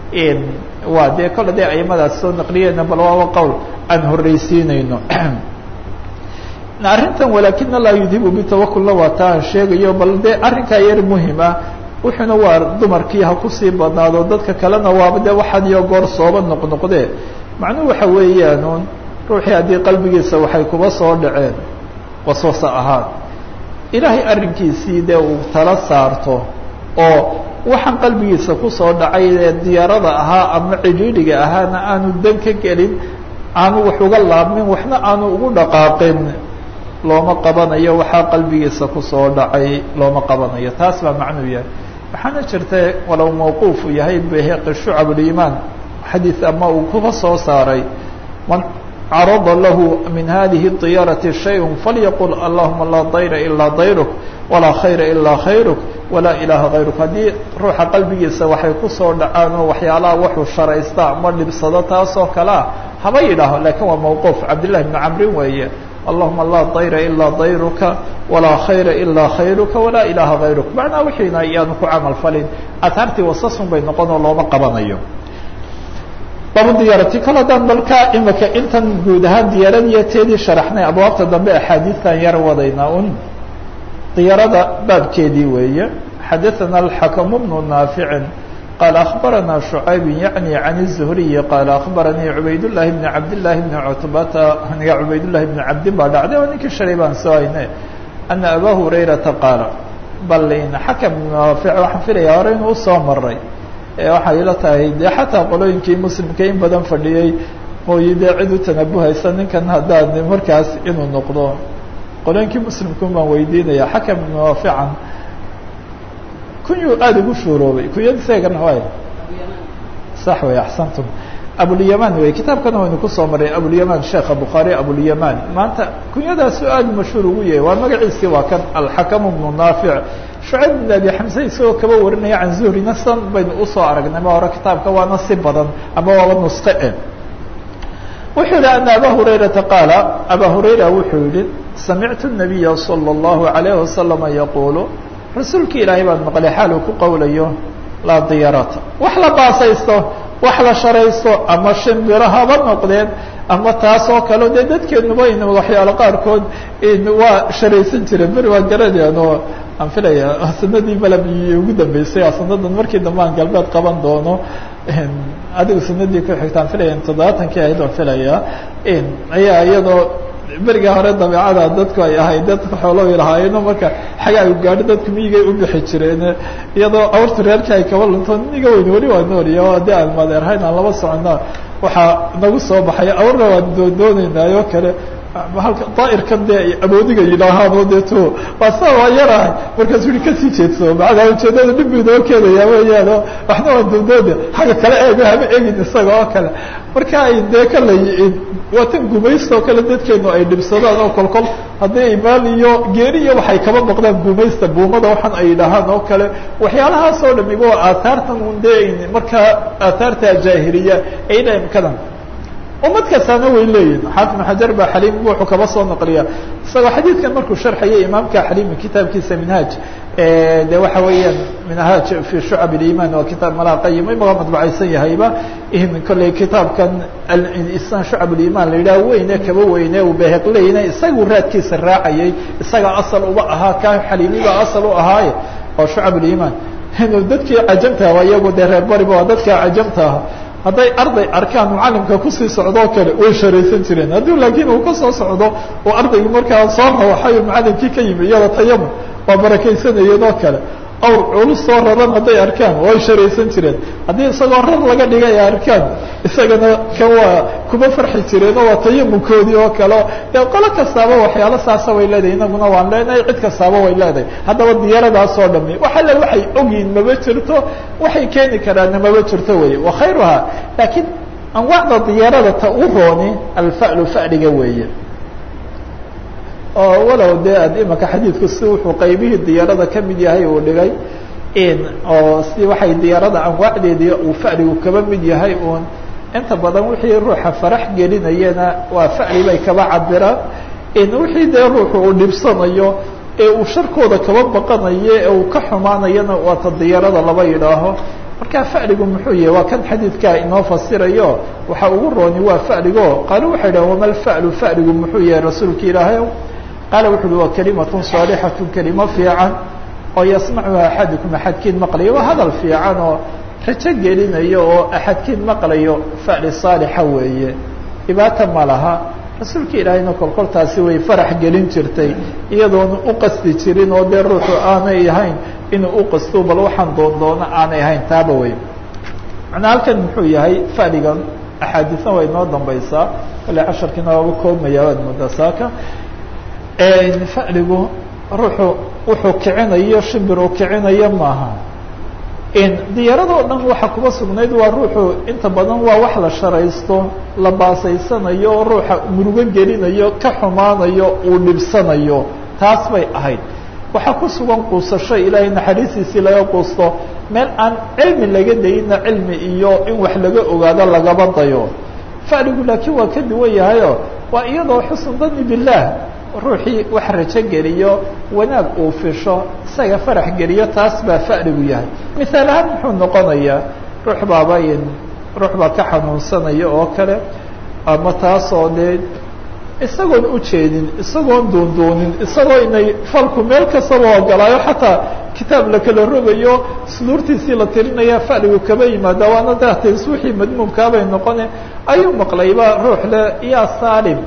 waa dee kolle dee aimadaas soo naqliyeena bal waaba qowl aan horreysiinayno arrintan walakin allah yudhibu bitawakulna waa taa aan sheegayo bal dee arrinkaa yar muhima wuxuuna waa dumarkii ha kusii badnaado dadka kalena waaba dee waxaad iyo goor sooba noqnoqdee macnuhu waxa weeyaanuun ruuxii haddii qalbigiisa waxay kuba soo dhaceen waswasa ahaan ilaahay arrinkiisii dee uu tala saarto oo waxaan qalbigiisa kusoo dhacay ee diyaarada ahaa ama cidhiidhiga ahaana aanu dan ka gelin aanu wax uga laabmin waxna aanu ugu dhaqaaqin looma qabanayo waxaa qalbigiisa kusoo dhacay looma qabanayo taas baa macnuu yahay waxaana jirta walow mawquufu yahay beheqi shucab limaan xadiid ama uu kuba soo saaray man carada lahu min hadihi diyarati shayء falyaqul allahuma laa dayra ilaa dayruk walaa khayra ilaa khayruk walaa ilaaha kayruk haddii ruuxa qalbigiisa waxay kusoo dhacaan oo waxyaalaha waxuu sharaysta ama dhibsado taasoo kalea haba yidhaaho lakin waa mawquuf cabdillahi bni camrin weeye allahuma laa dayra ilaa dayruka walaa khayra ilaa khayruka walaa ilaaha kayruk macnaa wixiina iyaanu ku camal falin ataartii wasasun bay noqon oo looma qabanayo baba diyaarati kal haddaan balka imika intan guud ahaan diyaaradiiyo teedii sharaxnay abwaabta dambe axaadiistan yar wadaynaa un diyaarada baabkeedii weeye xadaثana alxakamu bnu naaficin qaala akhbarana shucayb yaعni can الzuhriyi qaala akhbaranii cubaydالlahi bni cabdالlahi bni cutbata aniga cubaydالlahi bni cabdin baa dhacday oo ninkii shalay baan soo hayne ana aba hurayrata qaala bal xakam bnu naafic waxaan filaya hore inuu usoo maray waxay ila tahay dee xataa qolooyinkii muslimka in badan fadhiyey mooyi dee cid u tanabuhaysa ninkan haddaan markaas inuu noqdo qolooyinkii muslimkun baan weydiinaya xakam ibnu naafican kunyuu aada ugu shuuroobay kunyadiisagana waay sax wey axsantum abulyaman wey kitaabkana waynu kusoo maray abulyaman sheekha bukhaari abulyaman maanta kunyadaasu aada mashhuur ugu yahay waa magaciisii waa kan alxakamu bnu naafic shucayb bn abi xamse isagoo kaba warinaya can zuhrina san baynu usoo aragnay ma hore kitaabka waana si badan ama waaba nuske e wuxuu yihi ana aba hurayrata qaala aba hurayra wuxuu yihi samictu الnabiya salى اllahu عalayh wasalama yaqulu rasuulki ilaahay baan maqlay xaal uu ku qowlayo laa diyarata wax la baasaysto wax la sharaysto ama shimbiro haba noqdeen ama taas oo kale dee dadkeenuba in waxyaalo qaarkood waa sharaysan jireen beri waa garanayaan oo aan filaya sanadii malab ugu dambeysay sanadan markii dambe aan galbeed qaban doono adigu sanadii ku xigta aan filaya toddobaatankii ahayd aan filaya ayaa iyadoo beriga hore dabeecada dadku ay ahayd dadka xoolooy lahaayeenoo marka xagaa u gaadho dadku miyigay u bixi jireen iyadoo awrta reerka ay kaba lunto niga weyn weli waa nooriya o haddii aan madeerhayn aan laba socona waxaa nagu soo baxay awrna waan doondooneynaayo kale halka daa'irkan dee ay awoodiga yidhaahaano deeto waa saa waa yarahay markaasuu yihi kasii jeedso macnaa ujeedada dhib buu inoo keenaya weeyaan oo waxna waan doondoona xagga kale eego hama egin isaga oo kale marka ay dee kala waa tan gumaysta oo kale dadkeenu ay dhibsadaan oo kolkol haddii ay maal iyo geeri iyo waxay kaba baqdaan gumaysta buumada waxaan ay yidhaahaan oo kale waxyaalahaas oo dhamiba waa aathaartan un dee markaa aathaarta jaahiliya ay dhaimkadan umad kastaana way leeyihin xaafid xajar baa xaliim wuxuu kaba soo naqliya isagoo xadiidkan markuu sharxayay imaamka xaliimi kitaabkiisa minhaaj de waxa weeyaan minhaaj fi shucab اliman waa kitaab malaa qayima maga madbacaysan yahayba kolley kitaabkan isaan shucab اliman la yidhaha weyne kaba weyne uu beheqleyne isagu raadkiisa raacayay isaga asal uba ahaa ka xaliimiba asal u ahaaye oo shucab اliman dadkii cajamta waa iyagu dee reer bariba waa dadka cajamta aha hadday arday arkaan mucalimka kusii socdoo kale way sharaysan jireen haddii laakiin uu kasoo socdo oo ardaygii markaa soo rawaxayo mucalimkii ka yimi iyada tayamun waa barakaysanayeen oo kale awr culus soo raran hadday arkaan way sharaysan jireen haddii isagoo rar laga dhigay ay arkaan isagana kan waa kuma farxi jireen oo waa tayamunkoodii oo kale dee qolo kastaaba waxyaalo saasa way leedahay inaguna waan leenahay cid kastaaba way leedahay haddaba diyaaradaasoo dhami wax alle waxay ogyihin maba jirto waxay keeni karaanna maba jirto wey wa khayruha laakiin anwaacda diyaarada ta u rooni alfa'lu fa'liga weeye oo walow dee ad imaka xadiidku si wuxuu qaybihii diyaarada ka mid yahay uu dhigay in oo si waxay diyaarada anwaacdeedii uu fa'ligu kaba mid yahay uun inta badan wixii ruuxa farax gelinayana waa fa'li bay kaba cabiraan in wixii dee ruuxu uu dhibsanayo ee uu sharkooda kaba baqanayo ee uu ka xumaanayana waa ta diyaarada laba yidhaaho marka fa'ligu muxuu yahay waa kan xadiidkaa inoo fasirayo waxa ugu rooni waa fa'ligo qaalo waxay dhahan wama lfa'lu fa'ligu muxuu yahay rasuulka ilaahay qaala wuxu uhi waa kalimatun saalixatu kelimo fiican oo yasmacuha axadukum axadkiin maqlayo waa hadal fiican oo rajo gelinayo oo axadkiin maqlayo fa'li saalixa weeye dhibaata ma laha rasuulka ilaahayna kolkoltaasi way farax gelin jirtay iyadoona u qasdi jirin oo dee ruuxu aanay ahayn inuu u qasto bal waxaan doondoono aanay ahayn taaba wey macnaa halkan muxuu yahay fa'ligan axaadiisna waa inoo dambaysaa kale casharkiina waaba koobmaya waad moodaa saaka fa'ligu ruuxu wuxuu kicinayo shimbir uu kicinayo maaha diyaaradoo dhan waxa kuba sugnayd waa ruuxu inta badan waa wax la sharaysto la baasaysanayo ruuxa murugo gelinayo ka xumaanayo uu dhibsanayo taas bay ahayd waxaa ku sugan quusasho ilaahay naxariistiisii laga quusto meel aan cilmi laga dayina cilmi iyo in wax laga ogaado lagaba dayo fa'ligu laakiin waa ka duwan yahayo waa iyadoo xusn dani billaah ruuxii wax rajo geliyo wanaag uu fisho isaga farax geliyo taas baa fa'ligu yahay misaal ahaan muxuu noqonayaa ruux baaba ruux baa ka xanuunsanaya oo kale ama taasoo dee isagoon ujeedin isagoon doondoonin isagoo inay falku meel kastaba ogolaayo xataa kitaab la kala rogayo suduurtiisii la tirinaya fa'ligu kaba yimaada waana daatays wixii madmuumkaabay noqone ayuu maqlayba ruux le yaa salim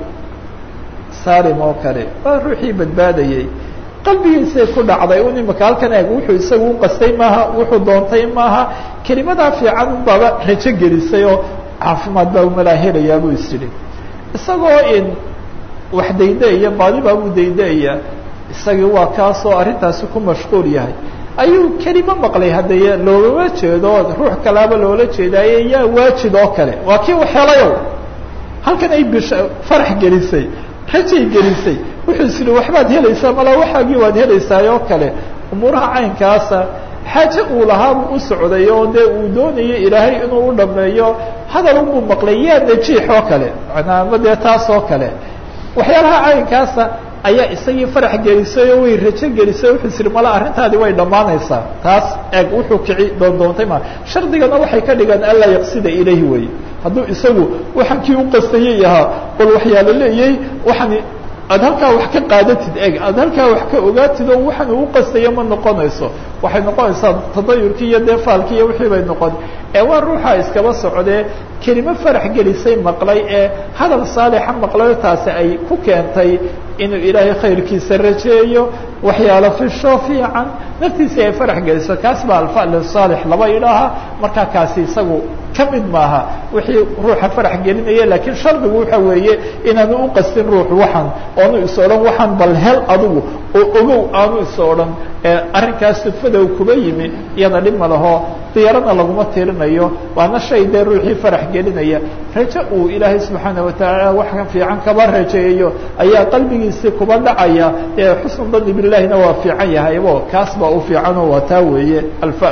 salim oo kale waa ruuxii badbaadayey qalbigiisay ku dhacday un imaka halkan eeg wuxuu isagu u qastay maaha wuxuu doontay maaha kelimadaa fiican unbaaba rajo gelisay oo caafimaad baa umalaa helayaa buu is yidhi isagoo in wax dayda-iya baadi baa buu dayda-iya isagii waa kaasoo arrintaasi ku mashquul yahay ayuu kelimo maqlay haddee loolama jeedo ruux kalaaba loola jeedaaye yaa waajid oo kale waa kii u helayow halkan ay bisha farax gelisay rajay gelisay wuxuu is yihi waxbaad helaysaa malaa waxaagii waad helaysaa oo kale umuuraha caynkaasa xaaje uu lahaabuu u socday oo dee uu doonayo ilaahay inuu u dhameeyo hadal unbuu maqlay yaa najiix oo kale manaa ama dee taas oo kale waxyaalaha caynkaasa ayaa isagii farax gelisay oo way rajo gelisay wuxuu is yihi mala arrintaadi way dhammaanaysaa taas eeg wuxuu kici doondoontay ma shardigana waxay ka dhigaan anlaa yaqsida ilayhi wey hadduu isagu waxaan kii u qastayay ahaa bal waxyaala leeyay waxaan aad halkaa wax ka qaadatid eg aad halkaa wax ka ogaatid oo waxaan uu qastayo ma noqonayso waxay noqonaysaa tadayurkii iyo dee faalkii iyo wixii bay noqon ee waa ruuxa iskaba socdee kelimo farax gelisay maqlay ee hadal saalixa maqlayo taasi ay ku keentay inuu ilaahay khayrkiisa rajeeyo waxyaalo fisho fiican naftiisa ay farax geliso kaas baa alfal saalix laba idhaaha markaa kaasi isagu ka mid maaha wixii ruuxa farax gelinaya laakiin shardigu waxa weeye inaanu u qastin ruuxu waxan oonu is odhan waxaan bal hel adigu oo ogow aanu is odhan arrinkaas sudfada u kuba yimi iyada dhib ma laho diyarana laguma tirinayo waana shay dee ruuxii farax gelinaya rajo uu ilaahay subxaana watacaala wax fiican kaba rajeeyo ayaa qalbigiisii kuba dhacaya ee xusnu dani bilahina waa fiican yahaybo kaas baa u fiicanoo waa taa weeye alfa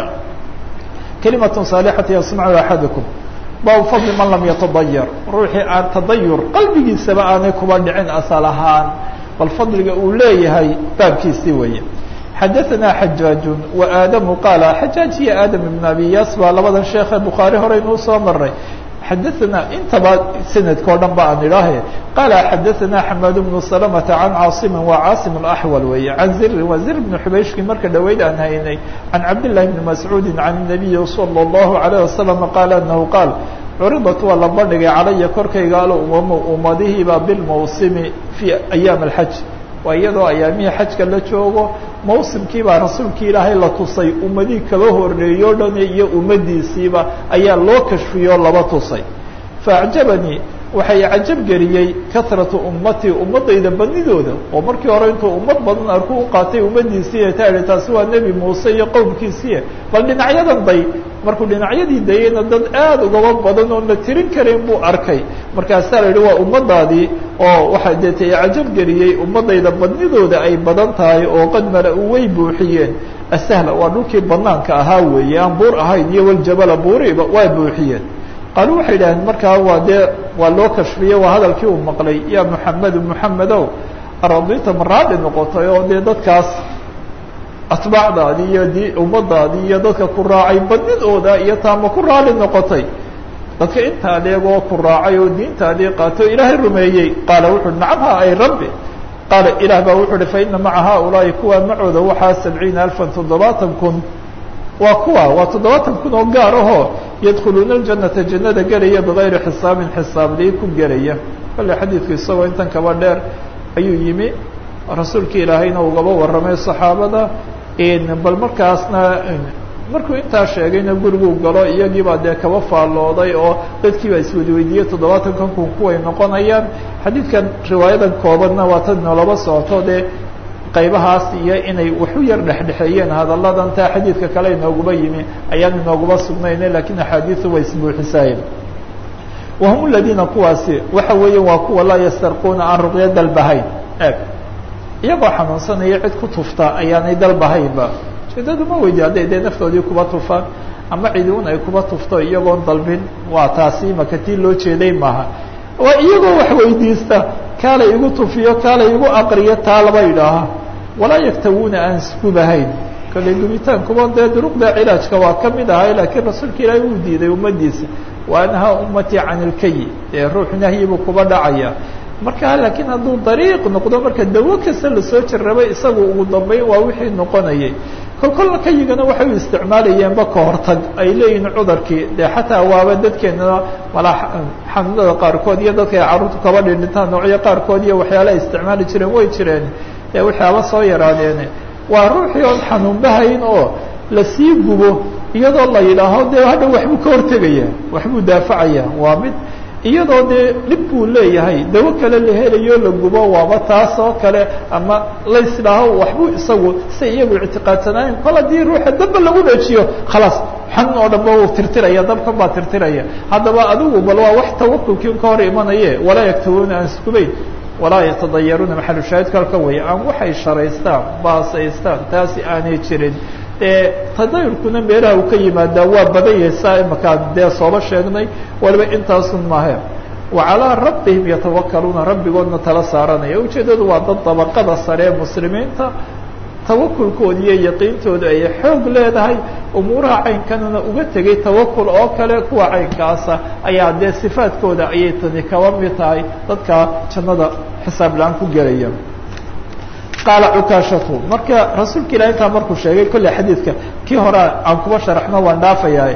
kalimatun saalixati yasmacu axadukum baabu fadli man lam yatadayar ruuxii aan tadayur qalbigiisaba aanay kuba dhicin asal ahaan bal fadliga uu leeyahay baabkiisii weeye xadaثna xajaaج وaadamu qaala xajaaج iyo aadam ibn abi yaas baa labadan sheekhe bukhaari horeynuu soo maray xadaثna intaba sanadka o dhan ba aan idhaahe qaala xadaثna xamaad bnu سلمةa can caaصimi wa caasim الأxwal weeye can zirin waa zir bn xubayshki marka dhaweyd aan haynay can cabdالlahi bni mascuudi can الnabiyi salى الlahu عalيه wasalam qaala anahu qaal curidat waa la bandhigay calaya korkayga alumamo ummadihiiba bilmawsimi fii ayaam اlxaj waa iyadoo ayaamihii xajka la joogo mawsimkii baa rasuulkii ilaahay la tusay ummadihii kaba horeeyo o dhan iyo ummadiisiiba ayaa loo kashfiyoo laba tusay faacjabanii waxay cajab geliyey kahratu ummatii ummadayda badnidooda oo markii hore intuu ummad badan arku u qaatay ummadiisii ta ihi taasi waa nebi muuse iyo qowmkiisii bal dhinacyadan day markuu dhinacyadii dayeyna dad aada ugaba badan oon la tirin karin buu arkay markaasaa la yihi waa ummadaadii oo waxaa deetay cajab geliyey ummadayda badnidooda ay badan tahay oo qad mala-u way buuxiyeen asahla waa dhulkii banaanka ahaa weeye aan buur ahayn iyo waljabala buuriba waa buuxiyeen qaalu waxay idhaaheen markaa waa dee waa loo kashfiyey waa hadalkii uu maqlay ya muxamedu muxamedow aradita ma raadhi noqotay oo dee dadkaas atbaacdaadii iyo di ummadaadii iyo dadka ku raacay badnidooda iyo taama ku raali noqotay dadka inta adeegoo ku raacay oo diintaadii qaatay oo ilaahay rumeeyey qaala wuxu nacam ha ay rabbi qaala ilaah baa wuxuu uhi faina maca haaulaahi kuwa macooda waxaa sabciina alfan toddobaatan kun waa kuwa waa toddobaatan kun oo gaar ahoo yadkhuluuna aljanata jannada gelaya bigayri xisaabin xisaabdii ku gelaya kale xadiidku isagoo intan kaba dheer ayuu yimi rasuulkii ilaahayna ugaba warramay saxaabada bal markaasna markuu intaa sheegayna guriguu galo iyagiibaa dee kaba faallooday oo dadkiibaa iswadiweydiiyey toddobaatan kan kun kuway noqonayaan xadiidkan riwaayadan koobanna waa tad noolaba socoto dee qaybahaas iyo inay waxu yar dhexdhexeeyeen hadalladan taa xadiidka kale inooguba yimi ayaan inooguma sugnayna lakiin axaadiisu way isbuuxisaayeen wahum aladiina kuwaasi waxa weeye waa kuwa laa yastarquuna aan ruqyo dalbahayn eeg iyagoo xanuunsanaya cid ku tufta ayaanay dalbahaynba ujeedadu ma weydi hadday dee naftoodii kuba tufaan ama ciduun ay kuba tufto iyagoon dalbin waa taasi imaka tii loo jeeday maaha waa iyagoo wax weydiista kaalay igu tufiyo kaalay igu aqriyo taa laba idhaaha walaa yaktawuuna aan isgubahayn kale gubitaankuba dee duruqda cilaajka waa ka mid ahay laakiin rasuulka ilaahay uu diiday ummadiisa wa anhaa ummatii can ilkayi dee ruux nahyibuu kuba dhacaya marka laakiin hadduu dariiq noqdo marka dawo kasta lasoo jarrabay isagu ugu dambeyn waa wixii noqonayay kol kolna kayigana waxay u isticmaalayeenba ka hortag ay leeyihiin cudurkii dee xataa waaba dadkeena mala xanuunada qaarkood iyo dadka ay carruurtu kaba dhindhintaan noocyo qaarkood iyo waxyaala ay isticmaali jireen way jireen ee waxyaaba soo yaraadeene waa ruuxii oon xanuunbahayn oo lasii gubo iyadoo la yidhaaho dee hadha waxbuu ka hortegaya waxbuu daafacaya waa mid iyadoo dee dhib buu leeyahay dawo kale la helayo la gubo waaba taas oo kale ama laysdhaaho waxbuu isagu si iyagu ictiqaadsanaayeen kol haddii ruuxa damba lagu dhajiyo khalaas xanuun oo dhanba uu tirtiraya dabkan baa tirtiraya haddaba adigu bal waa wax tawakulkii ka hor imanaye walaa yaktawuuna aan iskubayn walaa yatadayaruuna maxalu shaahidka halka weeye aan waxay sharaystaan baasaystaan taasi aanay jirin e tadayurkuna meelaha uu ka yimaadaa waa badan yahay saa imakaan dee sooba sheegnay waliba intaasun maahe wa calaa rabbihim yatawakaluuna rabbigoodna tala saaranaya ujeeddadu waa dad dabaqada sare ee muslimiinta tawakulkooda iyo yaqiintooda ay xoog leedahay umuuraha caynkanana uga tegay tawakul oo kale kuwa caynkaasa ayaa dee sifaadkooda ayay tani kaba mid tahay dadka jannada xisaab la-aan ku gelaya qaala cukaashatu marka rasuulka ilahi intaa markuu sheegay kolley xadiidka kii hore aan kuba sharaxno waan dhaafayaa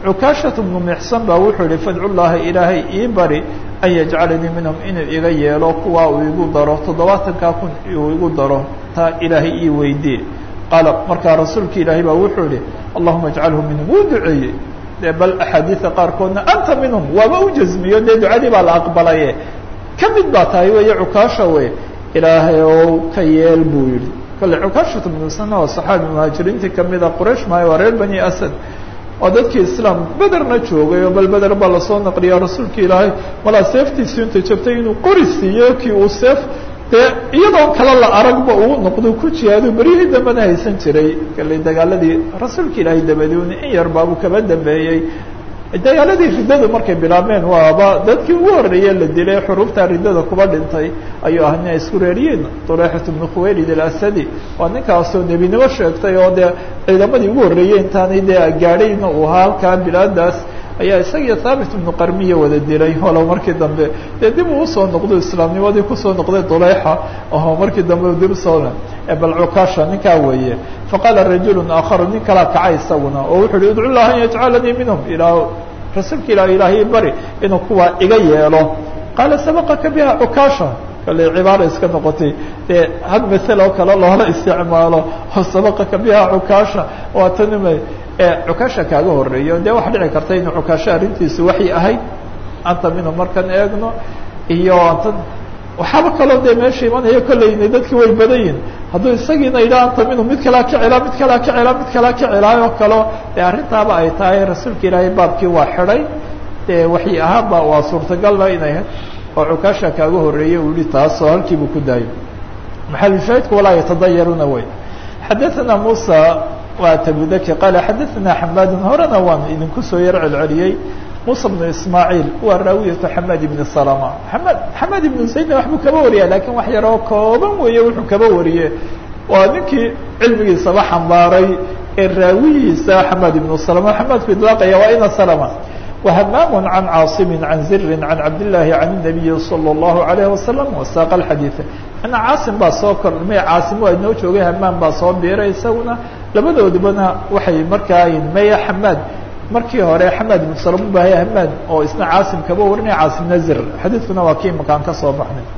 cukaashatu bnu mixsan baa wuxuu yihi fadcu llaha ilaahay ii bari an yajcalanii minhum inuu iga yeelo kuwaa uu igu daro toddobaatankaa kun uu igu daro taa ilaahay ii weydii qaala markaa rasuulka ilaahay baa wuxuu yihi allahuma ajcalhu minhum wuu duceeyey de bal axaadiida qaarkoodna anta minhum waaba u jasmiyo dee ducadii baa la aqbalaye ka mid baa tahay weeye cukaasha wey ilaahay ow ka yeel buu yihi kale cukaashatu bnu sana oo saxaabi muhaajiriintii kamida quraysh maayo waa reer bani asad oo dadkii islaam bederna joogay oo bal beder baa lasoo naqliya rasuulka ilaahay malaa seeftiisii inta jabtay inuu qori siiyo kii uu seef dee iyadoo kale la aragba uu noqdo ku jihaadu beryihii dambena haysan jiray kale dagaaladii rasuulka ilaahay dabadiun in yar baabuu kaba dambeeyey dagaaladii riddadu markay bilaabmeen waaba dadkii ugu horreeye la dilay xuruufta riddada kuba dhintay ayuu ah nin ay isku reeriyiin duleexat bnu khuwaylid alasadi waa ninkaasoo nebinimo sheegtay oo dee ciidamadii ugu horreeyey intaanay dee gaadhayna uu ahaa halkaa bilaadaas ayaa isagiyo thaabit ibnu qarmiya wada dilay walow markii dambe dee dib uu usoo noqdo islaamnimadii kusoo noqday dulayxa oo markii dambe dib usoo bal cukaasha ninkaa weeye faqaala rajulu aakharu nin kalaa kacay isaguna oo wuxu uhi udcu llaha an yajcalanii minhum ilaa rasuulka ilah ilaahay bari inuu kuwaa iga yeelo qaala sabaqaka biha cukaasha kale cibaara iska noqotay dee had masel oo kale loola isticmaalo oo sabaqaka biha cukaasha waa tanima cukaasha kaaga horeeyo dee waxa dhici karta inuu cukaasho arrintiisu waxay ahayd anta minhu markan eegno iyo anta waxaaba kaloo dee meesha imanayo kolleyna dadki way badan yihin hadduu isagiina yidha anta minhu mid kalaa ka celaa mid kalaa ka celaa mid kalaa ka celaa oo kaleo dee arrintaaba ay tahay rasuulka ilaahay baabkii waa xidhay dee waxay ahaanba waa suurtagalba inay oo cukaasha kaaga horeeyey uu yihi taasoo halkiibuu ku daayo maxalushaahidku walaa yatadayaruna wey xadaثana musa waa tabudaki qaala xadaثana xamaadun horena waan idinku soo yar celceliyey musa bnu ismaaciil waa raawiyatu xamaad ibni salama xamaad xamaad ibnu zaydna waxbuu kaba wariya lakin wax yaroo kooban weeye wuxuu kaba wariye waa ninkii cilmigiisaba xambaaray ee raawiyiisa xamaad ibnu salama xamaadku idlaaqaya waa ina salama وhmam عan cاaصm عan ziri عan cabdالlahi عan النabiyi slى الlahu عalيه wasalam wasaq اxadiiث ana caasim baa soo kordhmay caasim waa inoo joogay hamaam baa soo biiray isaguna labadoodubana waxay markaa maya xamaad markii hore xamaad ibn salm ubahaya hamaad oo isna caasim kaba warinaya caasimna zir xadiidkuna waa kii makaan ka soo baxnay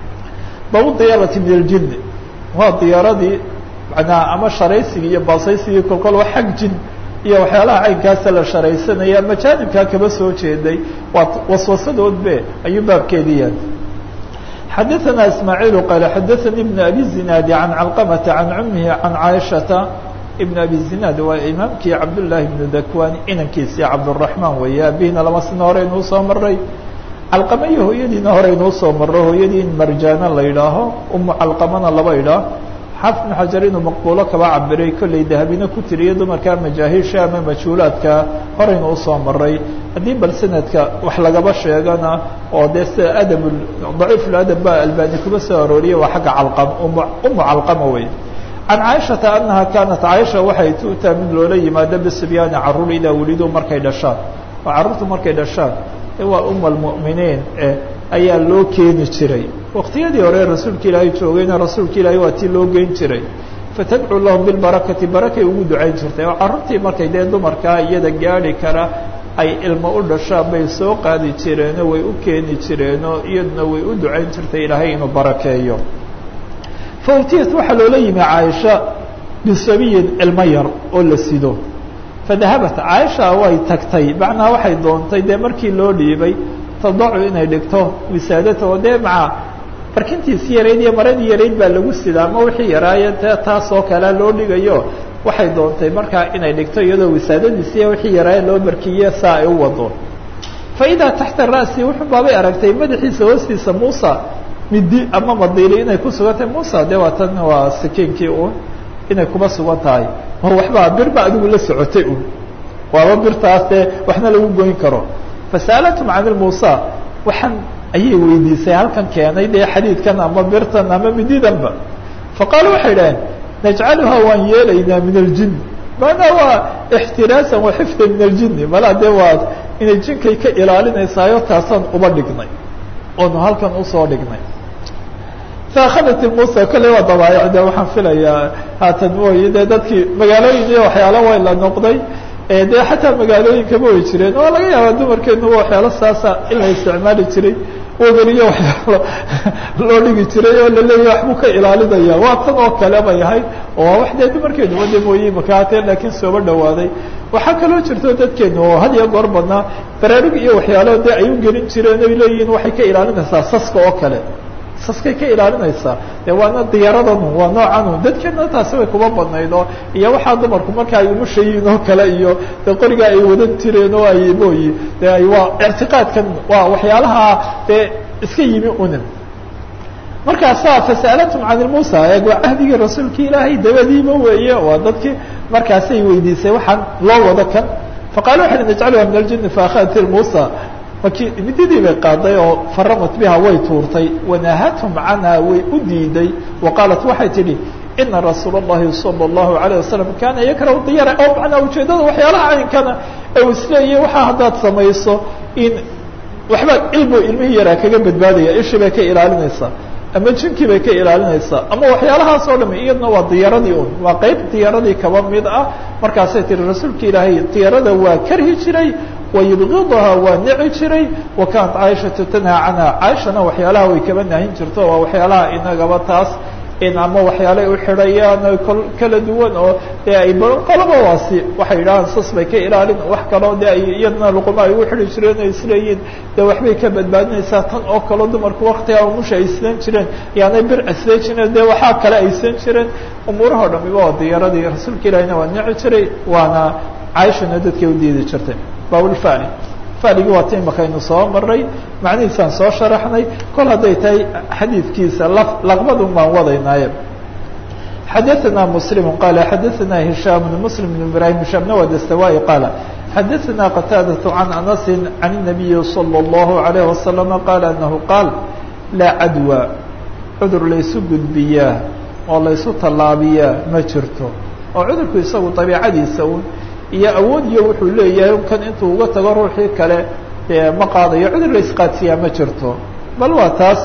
bab diyaarati min اljin waa diyaaradii manaa ama sharaysigii iyo baasaysigii kolkol waa xag jin iyo waxyaalaha caynkaasa la sharaysanaya majaanibkaa kaba soo jeeday waa waswasadoodbe ayuu baabkeedii yahay xadaثana ismaaعiil qaala xadaثanii ibn abi zinaadi can calqamata can cumihi can caaishata ibn abi zinaad waa imaamkii cabdullaahi ibnu dakwani inankiisii cabdالraحmaan weeye abihina lama sino hore inuu soo maray calqama iyo hooyadiina hore inuu soo maro hooyadii in marjaana la yidhaaho umu calqamana laba idhaah xaafid bn xajar inuu maqbuulo kaba cabiray kollay dahabina ku tiriyo dumarka majaahiisha ama majhuulaadka horeynu usoo maray haddii bal sanadka wax lagaba sheegana oo dee sida adab daciifuladab ba albani kuba soo arooriye waa xagga calqam umu calqama wey can caaishata anaha kaanat caaisha waxay tu'taa mid loola yimaado bisibyaani caruur idaa welido markay dhashaan oo carruurtu markay dhashaan waa uma almu'miniin ayaa loo keeni jiray waktiyadii hore rasuulka ilaahay joogayna rasuulka ilaahay waa tii loo geyn jiray fatadcuu lahum bilbarakati barakay ugu ducayn jirtay oo carruurtii markay dee dumarkaa iyada gaadhi kara ay ilmo u dhashaan bay soo qaadi jireenoo way u keeni jireenoo iyaduna way u ducayn jirtay ilaahay inuu barakeeyo fautiyat waxaa loola yimi caaisha bisabiyin ilmo yar oo la sido fadahabat caaisha way tagtay macnaa waxay doontay dee markii loo dhiibay tadacu inay dhigto wisaadata oo dee maca barkintiisi yarayd iyo maradii yarayd baa lagu sidaa ama wixii yaraaye dee taasoo kalea loo dhigayo waxay doontay markaa inay dhigto iyadoo wisaadadiisiiy wixii yaraaye loo barkiye saa ay u wado fa idaa taxta ra'si wuxuu baabay aragtay madaxiisa hoostiisa muusa midi ama madiili inay ku sugan tahay muusa dee waa tan waa sikiinkii un inay kuba sugan tahay mar waxbaa birba adigu la socotay un waaba birtaas dee waxna lagu goyn karo fasa'alatum can ilmuusa waxaan ayay weydiisay halkan keenay dee xadiidkan ama birtan ama mididanba faqaalu waxay idhaheen najcaluha waan yeelaynaa min aljin maanaa waa ixtiraasan wa xifda min aljini malaa dee waa inay jinkay ka ilaalinaysaayo taasaan uba dhignay oonu halkan usoo dhignay faakhadat musa kolley waa dabaayic de waxaan filayaa haatan mooye dee dadkii magaalooyin iyo waxyaalo way la noqday dee xataa magaalooyinkama way jireen oo laga yaaba dumarkeenu waxyaalo saasa in la isticmaali jiray wegeliyo waxyaalo loo dhigi jiray oo laleeyahy waxbuu ka ilaalinaya waa tan oo kale bay ahayd oo wax dee dumarkeenu wada mooye makaatee laakiin sooba dhawaaday waxaa kaloo jirto dadkeenu oo had iyo goor badnaa baraarug iyo waxyaalo dee ay u gelin jireen oy leeyihiin waxay ka ilaalinaysaa saska oo kale saskay ka ilaalinaysaa de waana diyaaradanu waa noocanu dadkeena taasi way kuma badnayd oo iyo waxaa dumarku marka ay umushayiin oo kale iyo de qoriga ay wadan jireen oo ay mooyi de ay waa ictiqaadkan waa waxyaalaha dee iska yimi unin markaasaa fasa'alatum can ilmuusa eeg waa cahdigii rasuulki ilaahay dabadiiba weeye waa dadkii markaasay weydiisay waxaan loo wado kan faqaala waxay najcaluha min aljini faakhadat ilmuusa maki mididii bay qaaday oo faramat biha way tuurtay wanahathum canha way u diiday wa qaalat waxay tidhi ina rasuul اllahi salى اllahu alayه wasalam kaana yakrahu diyara oo macnaa ujeedada waxyaalaha caynkana u isleeyahy waxaa haddaad samayso in waxbaad ilbu ilmihii yaraa kaga badbaadaya ishii bay ka ilaalinaysaa ama jinkii bay ka ilaalinaysaa ama waxyaalahaas oo dham iyadna waa diyaaradii un waa qeyb diyaaradii kaba mid ah markaasay tihi rasuulka ilaahay diyaarada waa karhi jiray wayubgidaha waa nici jiray wa kaanat caaishatu tanhaa canha caaishana waxyaalaha way kaba nahin jirto waa waxyaalaha inagaba taas in ama waxyaalay u xidhayaan kol kala duwan oo dee ay qolaba waasi waxay yidhahaan sas bay ka ilaalin wax kaloo de ay iyadna luquma ay ugu xidhi jireen o isleeyiin de waxbay ka badbaadinaysaa tan oo kaleo dumarku waktigaa umusha ay islan jireen yaanay bir islan jireen de waxaa kale ay islan jireen umuuraha o dhamiba waa diyaaradii rasuulka ilaahina waa nici jiray waana caaishana dadkay u diidi jirtay bawlfani faligii waa ti imakaynu soo maray macnihiisaan soo sharaxnay kol hadday tahay xadiidkiisa laqbadun baan wadaynaaye xadaثna mslim qala xadaثna hishaam bn mslim bn ibrahim hishaamna waa dastawai qaala xadaثna qataadaة can anasi can الnabiyi salى الlahu عalayه wasalama qaala anahu qaal laa cadwa cudur laysu gudbiyaa oo laysu tallaabiyaa ma jirto oo cudurku isagu dabiicadiisa un iyo awood iyo wuxuu leeyahay kan intuu uga tago ruuxii kale dee ma qaadayo cudur la isqaadsiyaa ma jirto bal waa taas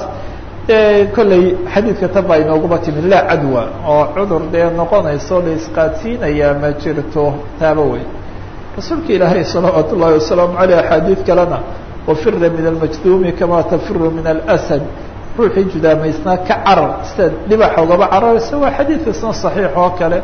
kolley xadiidka tan baa inooguma timid laa cadwa oo cudur dee noqonayso la isqaadsiinayaa ma jirto taaba wey rasuulka ilaahay salawaat ullahi wasalaamu aleyh axaadiid kalena wafira min almajduumi kama tafiru min alasad ruuxii judaamaysnaa ka carar sida dhibaxa ugaba cararaysa waa xadiidkasna saxiix oo kale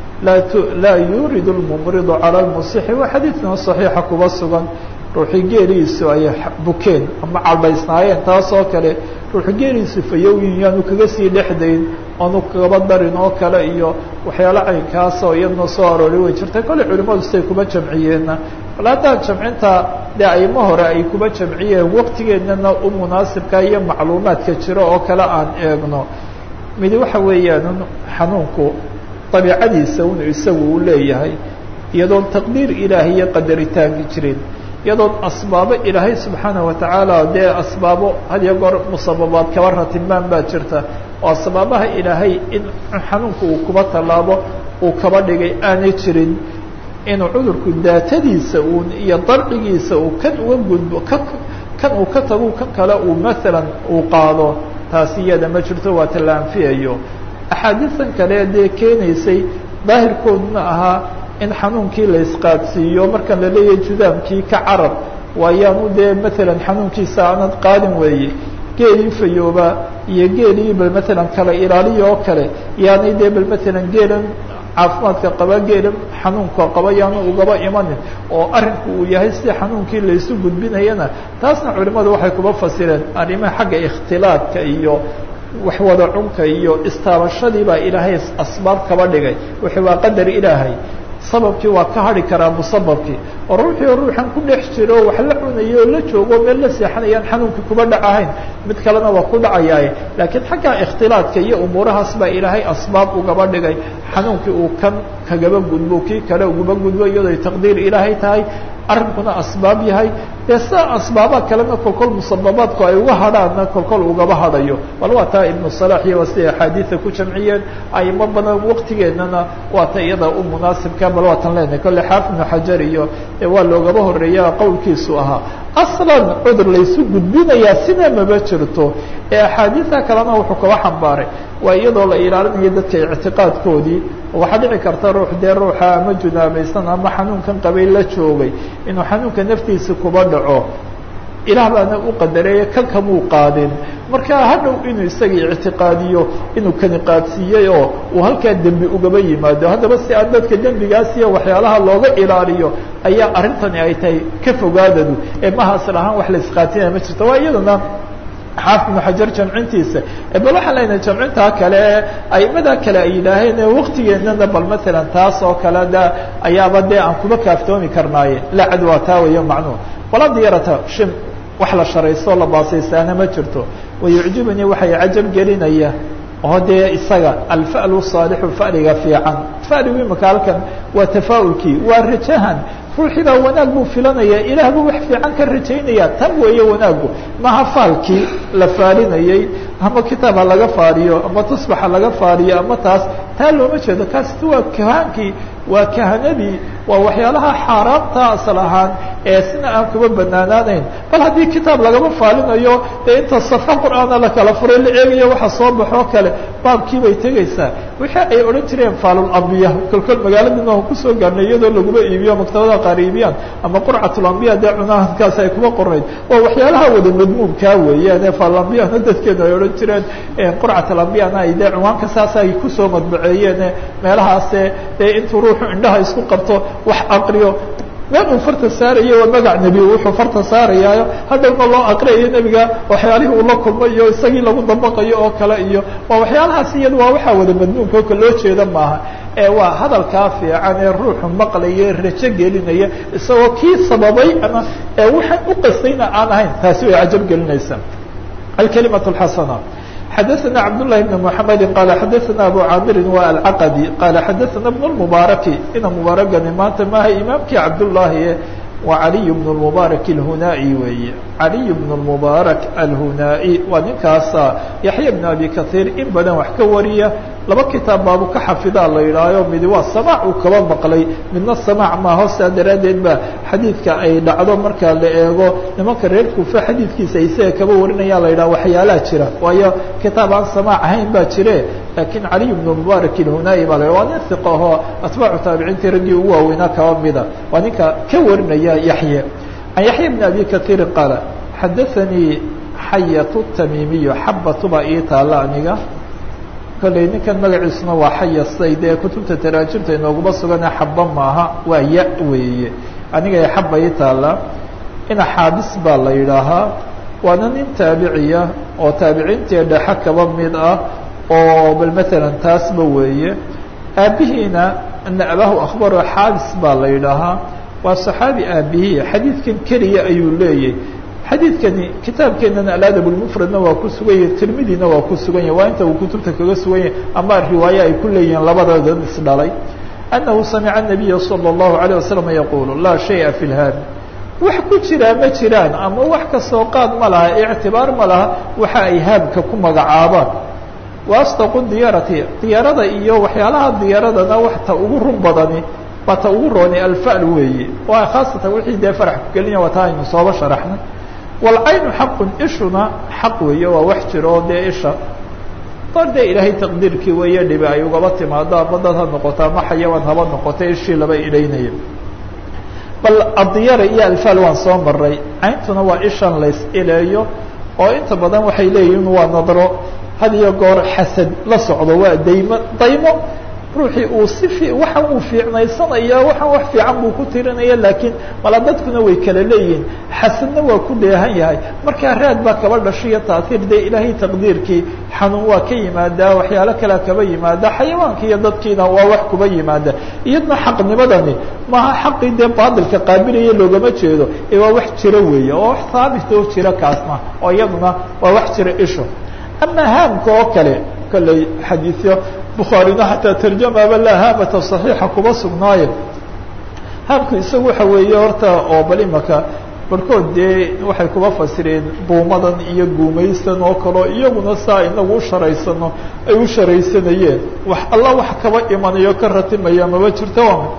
laa yurid اlmumridu calى lmusixi waa xadiidkana صaxiixa kuba sugan ruuxii geeliisu ay bukeen ama calbaysnaayeen taas oo kale ruuxi geeliisu fayowyin yaanu kaga sii dhexdayn aanu kagaba darin oo kale iyo waxyaalo caynkaas oo iyadna soo aroori way jirtay kolley culimadu siday kuba jamciyeenna bal haddaan jamcinta dee aymo hore ay kuba jamciyeen waqtigeennana u munaasibka iyo macluumaadka jiro oo kale aan eegno midi waxa weeyaan xanuunku dabiicadiisa un isagu uu leeyahay iyadoon taqdiir ilaahay iyo qadaritaanki jirin iyadoon asbaabo ilaahay subxaana watacaala dee asbaabo had iyo goor musababaad kaba ratimaan baa jirta oo asbaabaha ilaahay in xanuunku uu kuba tallaabo uu kaba dhigay aanay jirin inuu cudurku daatadiisa uun iyo darcigiisa uu kan uga gudbo ka kan uu ka tago kan kale uu maalan uu qaado taasi iyada ma jirto waa ta la anfiyayo axaadiisan kale dee keenaysay daahirkooduna ahaa in xanuunkii la isqaadsiiyo markan la leeyahay judaamkii ka carab waayaanu dee maalan xanuunkiisa aanad qaadin weeye geelii fayooba iyo geelii bal maalan kala ilaaliya oo kale yaanay dee bal maalan geelan caafimaadka qaba geelan xanuunka qaba yaanu ugaba imanin oo arrinku uu yahay sida xanuunkii laysu gudbinayana taasna culimadu waxay kuba fasireen arrimaha xagga ikhtilaadka iyo wax wada cunka iyo istaabashadii baa ilaahay asbaab kaba dhigay wixii waa qadar ilaahay sababkii waa ka hari karaa musababkii oo ruuxii oo ruuxan ku dhex jiro wax la cunayo oo la joogo meel la seexanayaan xanuunkii kuba dhacahayn mid kalena waa ku dhacayaaye laakiin xagga ikhtilaadka iyo umuurahaas baa ilaahay asbaab ugaba dhigay xanuunkii uu kan kagaba gudbo kii kale ugaba gudbo iyadoo ay taqdiir ilaahay tahay arrinkuna asbaab yahay dee sida asbaabaad kalena kolkol musababaadku ay uga hadhaanna kolkol ugaba hadhayo bal waa taa ibnu salax iyo waa siday axaadiida ku jamciyeen aymo badan waqtigeennana waa ta iyada u munaasibka bal waa tan leenahay kolle xaafid ibnu xajar iyo waa loogaba horeeya qowlkiisu ahaa aslan cudur laysu gudbinayaa sina maba jirto ee axaadiida kalena wuxuu kaba xambaaray waa iyadoo la ilaalinayo dadka ictiqaadkoodii waxaa dhici karta ruux dee ruuxa ama junaabaysan ama xanuunkan qabay la joogay inuu xanuunka naftiisa kuba dhaco ilaah baana u qadareeye kan kamuu qaadin marka hadhow inuu isagii ictiqaadiyo inuu kani qaadsiiyey oo uu halkaa dembi ugaba yimaado haddaba si aan dadka dembigaas iyo waxyaalaha looga ilaaliyo ayaa arrintani ay tahay ka fogaadadu ee mahaasl ahaan wax la isqaatinaya ma jirto waa iyadana xaafid ibnu xajar jamcintiisa bal waxaan leynahay jamcintaa kale ee aimada kale ay yidhaaheen waktigeennana bal maalan taas oo kale da ayaaba dee aan kuba kaaftoomi karnaaye la cadwaa taa weyo macnuhu walaa diyarata shim wax la sharaysto la baasaysaana ma jirto wayucjibanii waxay cajab gelinaya oo dee isaga alfa'lu saalixu fa'liga fiican fa'ligu imika halkan waa tafaa'ulkii waa rajahan ruuxii baa wanaag buu filanaya ilaah buu wax fiican ka rajaynaya tan weeye wanaagu maha faalkii la faalinayey ama kitaab ha laga faariyo ama tusbax ha laga faariyo ama taas taa looma jeedo kaasita waa kahaankii waa kahanadii waa waxyaalaha xaaraamta asal ahaan ee sina aan kuba banaanaanayn bal haddii kitaab lagama faalinayo dee inta safxo qur'aana la kala furay la eegayo waxa soo baxoo kale baabkii bay tegaysaa wixii ay odhan jireen faalulambiya kolkol magaaladina aan kusoo gaarnay iyadoo laguma iibiyo maktabada qaar iibiyaan ama qurcatulambiya dee cunahankaas ay kuma qornayd waa waxyaalaha wada madmuumkaa weeyaan ee faalulambiyana dadkeenu ay odhan jireen qurcatulambiyana ay dee cumaanka saas ay kusoo madbaceeyeen meelahaase dee intuu ruuxu indhaha isku qabto wax aqriyo meel uu farta saarayo waa magac nebi wuxuu farta saarayaayo hadhowna loo aqriyayo nebiga waxyaalihii uu la kulmay iyo isagii lagu dabaqayo oo kale iyo waa waxyaalahaas iyada waa waxaa wada madmuumka oka loo jeeda maaha ee waa hadalkaa fiican ee ruuxu maqlaya rajo gelinaya isagoo kii sababay ama ee waxaan u qastayna aan ahayn taasi way cajab gelinaysaa alkalimaة اxasana xadaثna cabdالlahi بn mحamedi qala xadaثna abu caamirin wa alcaqadi qala xadaثna bn الmubaaraki ina mubaaragani maanta maaha imaamkii cabdullaahi waa caliy bn الmubaarak اlhunaa'i weeye caliy bn الmubaarak alhunaa'i waa ninkaasa yaxya bn abi kahiir in badan wax ka wariya laba kitaab baabu ka xafidaa la yidhaayo midi waa samaac uu kaba maqlay midna samaac maa hoosaa daraaddeed ba xadiidka ay dhacdo marka la eego nimanka reer kuufa xadiidkiisa isaga kaba warinaya la yidhaha waxyaalaha jira waayo kitaab aan samaac ahayn baa jire laakiin caliy bn mubaarak ilhunaayi baa la waa nin hiqa ahoo atbaacu taabiciintii raggii ugu waaweynaa kaba mida waa ninka ka warinaya yaxye can yaxya bn abi kaiirin qaala xadaanii xayatu tamiimiyo xabatu baa ii taalla aniga kolley ninkan magaciisuna waa xayasay dee kutubta taraajimta inooguma sugane xaba maaha waa ya weeye aniga xaba ii taalla ina xaabis baa la yidhaahaa waana nin taabiciya oo taabiciintii dhexe kaba mid ah oo bal matalan taasba weeye aabihiina ana abaahu akhbaro xaabis baa la yidhaahaa waa saxaabi aabihii xadiidkan keliya ayuu leeyahy xadiidkani kitaabkeenana aladab lmufradna waa ku sugan yahay tirmidina waa ku sugan yahay waa inta uu kutubta kaga sugan yahay ama riwaaye ay ku leeyihiin labadoodan isdhalay annahu samica nabiya salى اllahu alayه wasalam yaqulu laa shaya fi lhaami wax ku jiraa ma jiraan ama wax kasoo qaad ma laha ictibaar ma laha waxa ay haamka ku magacaabaan waastaqu diyaarati diyaarada iyo waxyaalaha diyaaradana wax ta ugu run badani waa ta ugu rooni alfal weeye waa khaasatan wixii dee farax ku gelina waa taa aynu sooba sharaxnay walcaynu xaqun ishuna xaq weeye waa wax jiro oo dee isha dar dee ilaahay taqdiirkii weeye dhibi ay ugaba timaado ama dad ha noqoto ama xayawaan haba noqoto ishii laba idhaynaya bal adiyara iyo alfaal waan soo maray cayntuna waa ishan lays ileeyo oo inta badan waxay leeyihiin waa nadro had iyo goor xasad la socdo waa daymo daymo ruuxii uu si fi waxan uu fiicnaysanaya waxaan wax fiican buu ku tirinaya laakiin mala dadkuna way kala leeyihiin xasadna waa ku dheehan yahay markaa raad baa kaba dhashiyo taasiir dee ilaahay taqdiirkii xanuun waa ka yimaadaa waxyaalo kalea kaba yimaada xayawaanka iyo dadkiina waa wax kuba yimaada iyadna xaqnimadani maaha xaqii dee baadilka qaabilaya loogama jeedo ee waa wax jiro weeye oo wax haabit oo jira kaasna oo iyaduna waa wax jira isho ama haamka oo kale kolley xadiisyo bukhaarina xataa tarjamaaba laa haamata صaxiixa kuba sugnaaye haamku isagu waxa weeye horta oo bal imaka barhkood dee waxay kuba fasireen buumadan iyo guumaysan oo kaleo iyaguna saa inagu u sharaysano ay u sharaysanayeen wax alla wax kaba imanayo ka ratimaya maba jirto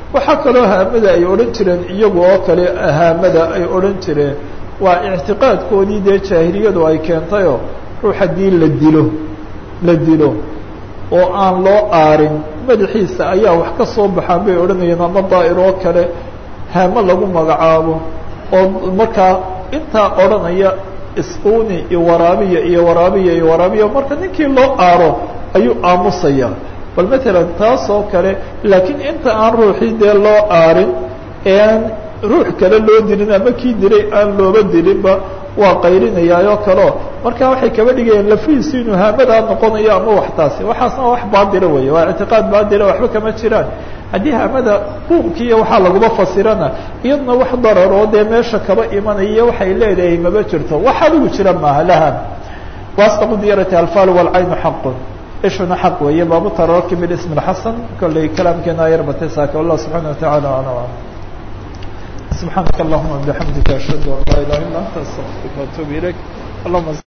waxaa kaloo haamada ay odhan jireen iyagu oo kale haamada ay odhan jireen waa ictiqaadkoodii dee jaahiliyadu ay keentayoo ruux haddii la dilo la dilo oo aan loo aarin madaxiisa ayaa wax ka soo baxaan bay odhanayeen ama daa'ir oo kale haamo lagu magacaabo oo markaa intaa odhanaya isquni iyo waraabiya iyo waraabiya iyo waraabiya marka ninkii loo aaro ayuu aamusaya bal matalan taas oo kale laakiin inta aan ruuxii dee loo aarin ee aan ruux kale loo dilin ama kii dilay aan looba dilinba waa qayrinayaayoo kaleo marka waxay kaba dhigayaan lafihiisu inuu haamadaa noqonayo ama wax taasi waxaasna wax baadila weeye waa ictiqaad baadila waxba kama jiraan haddii haamada quumki iyo waxaa laguma fasirana iyaduna wax dararoo dee meesha kaba imanaya waxay leedahay maba jirto wax adigu jira maaha lahan wasdaqu diyarati alfal walcaynu xaqun ishuna xaq weeye baabu tararki bilism اlxasan kolley kalaamkeena yar batay saaka wallah subxaana wataعala alam سبحانك اللهم وبحمدك أشهد أن لا إله إلا أنت أستغفرك وأتوب إليك اللهم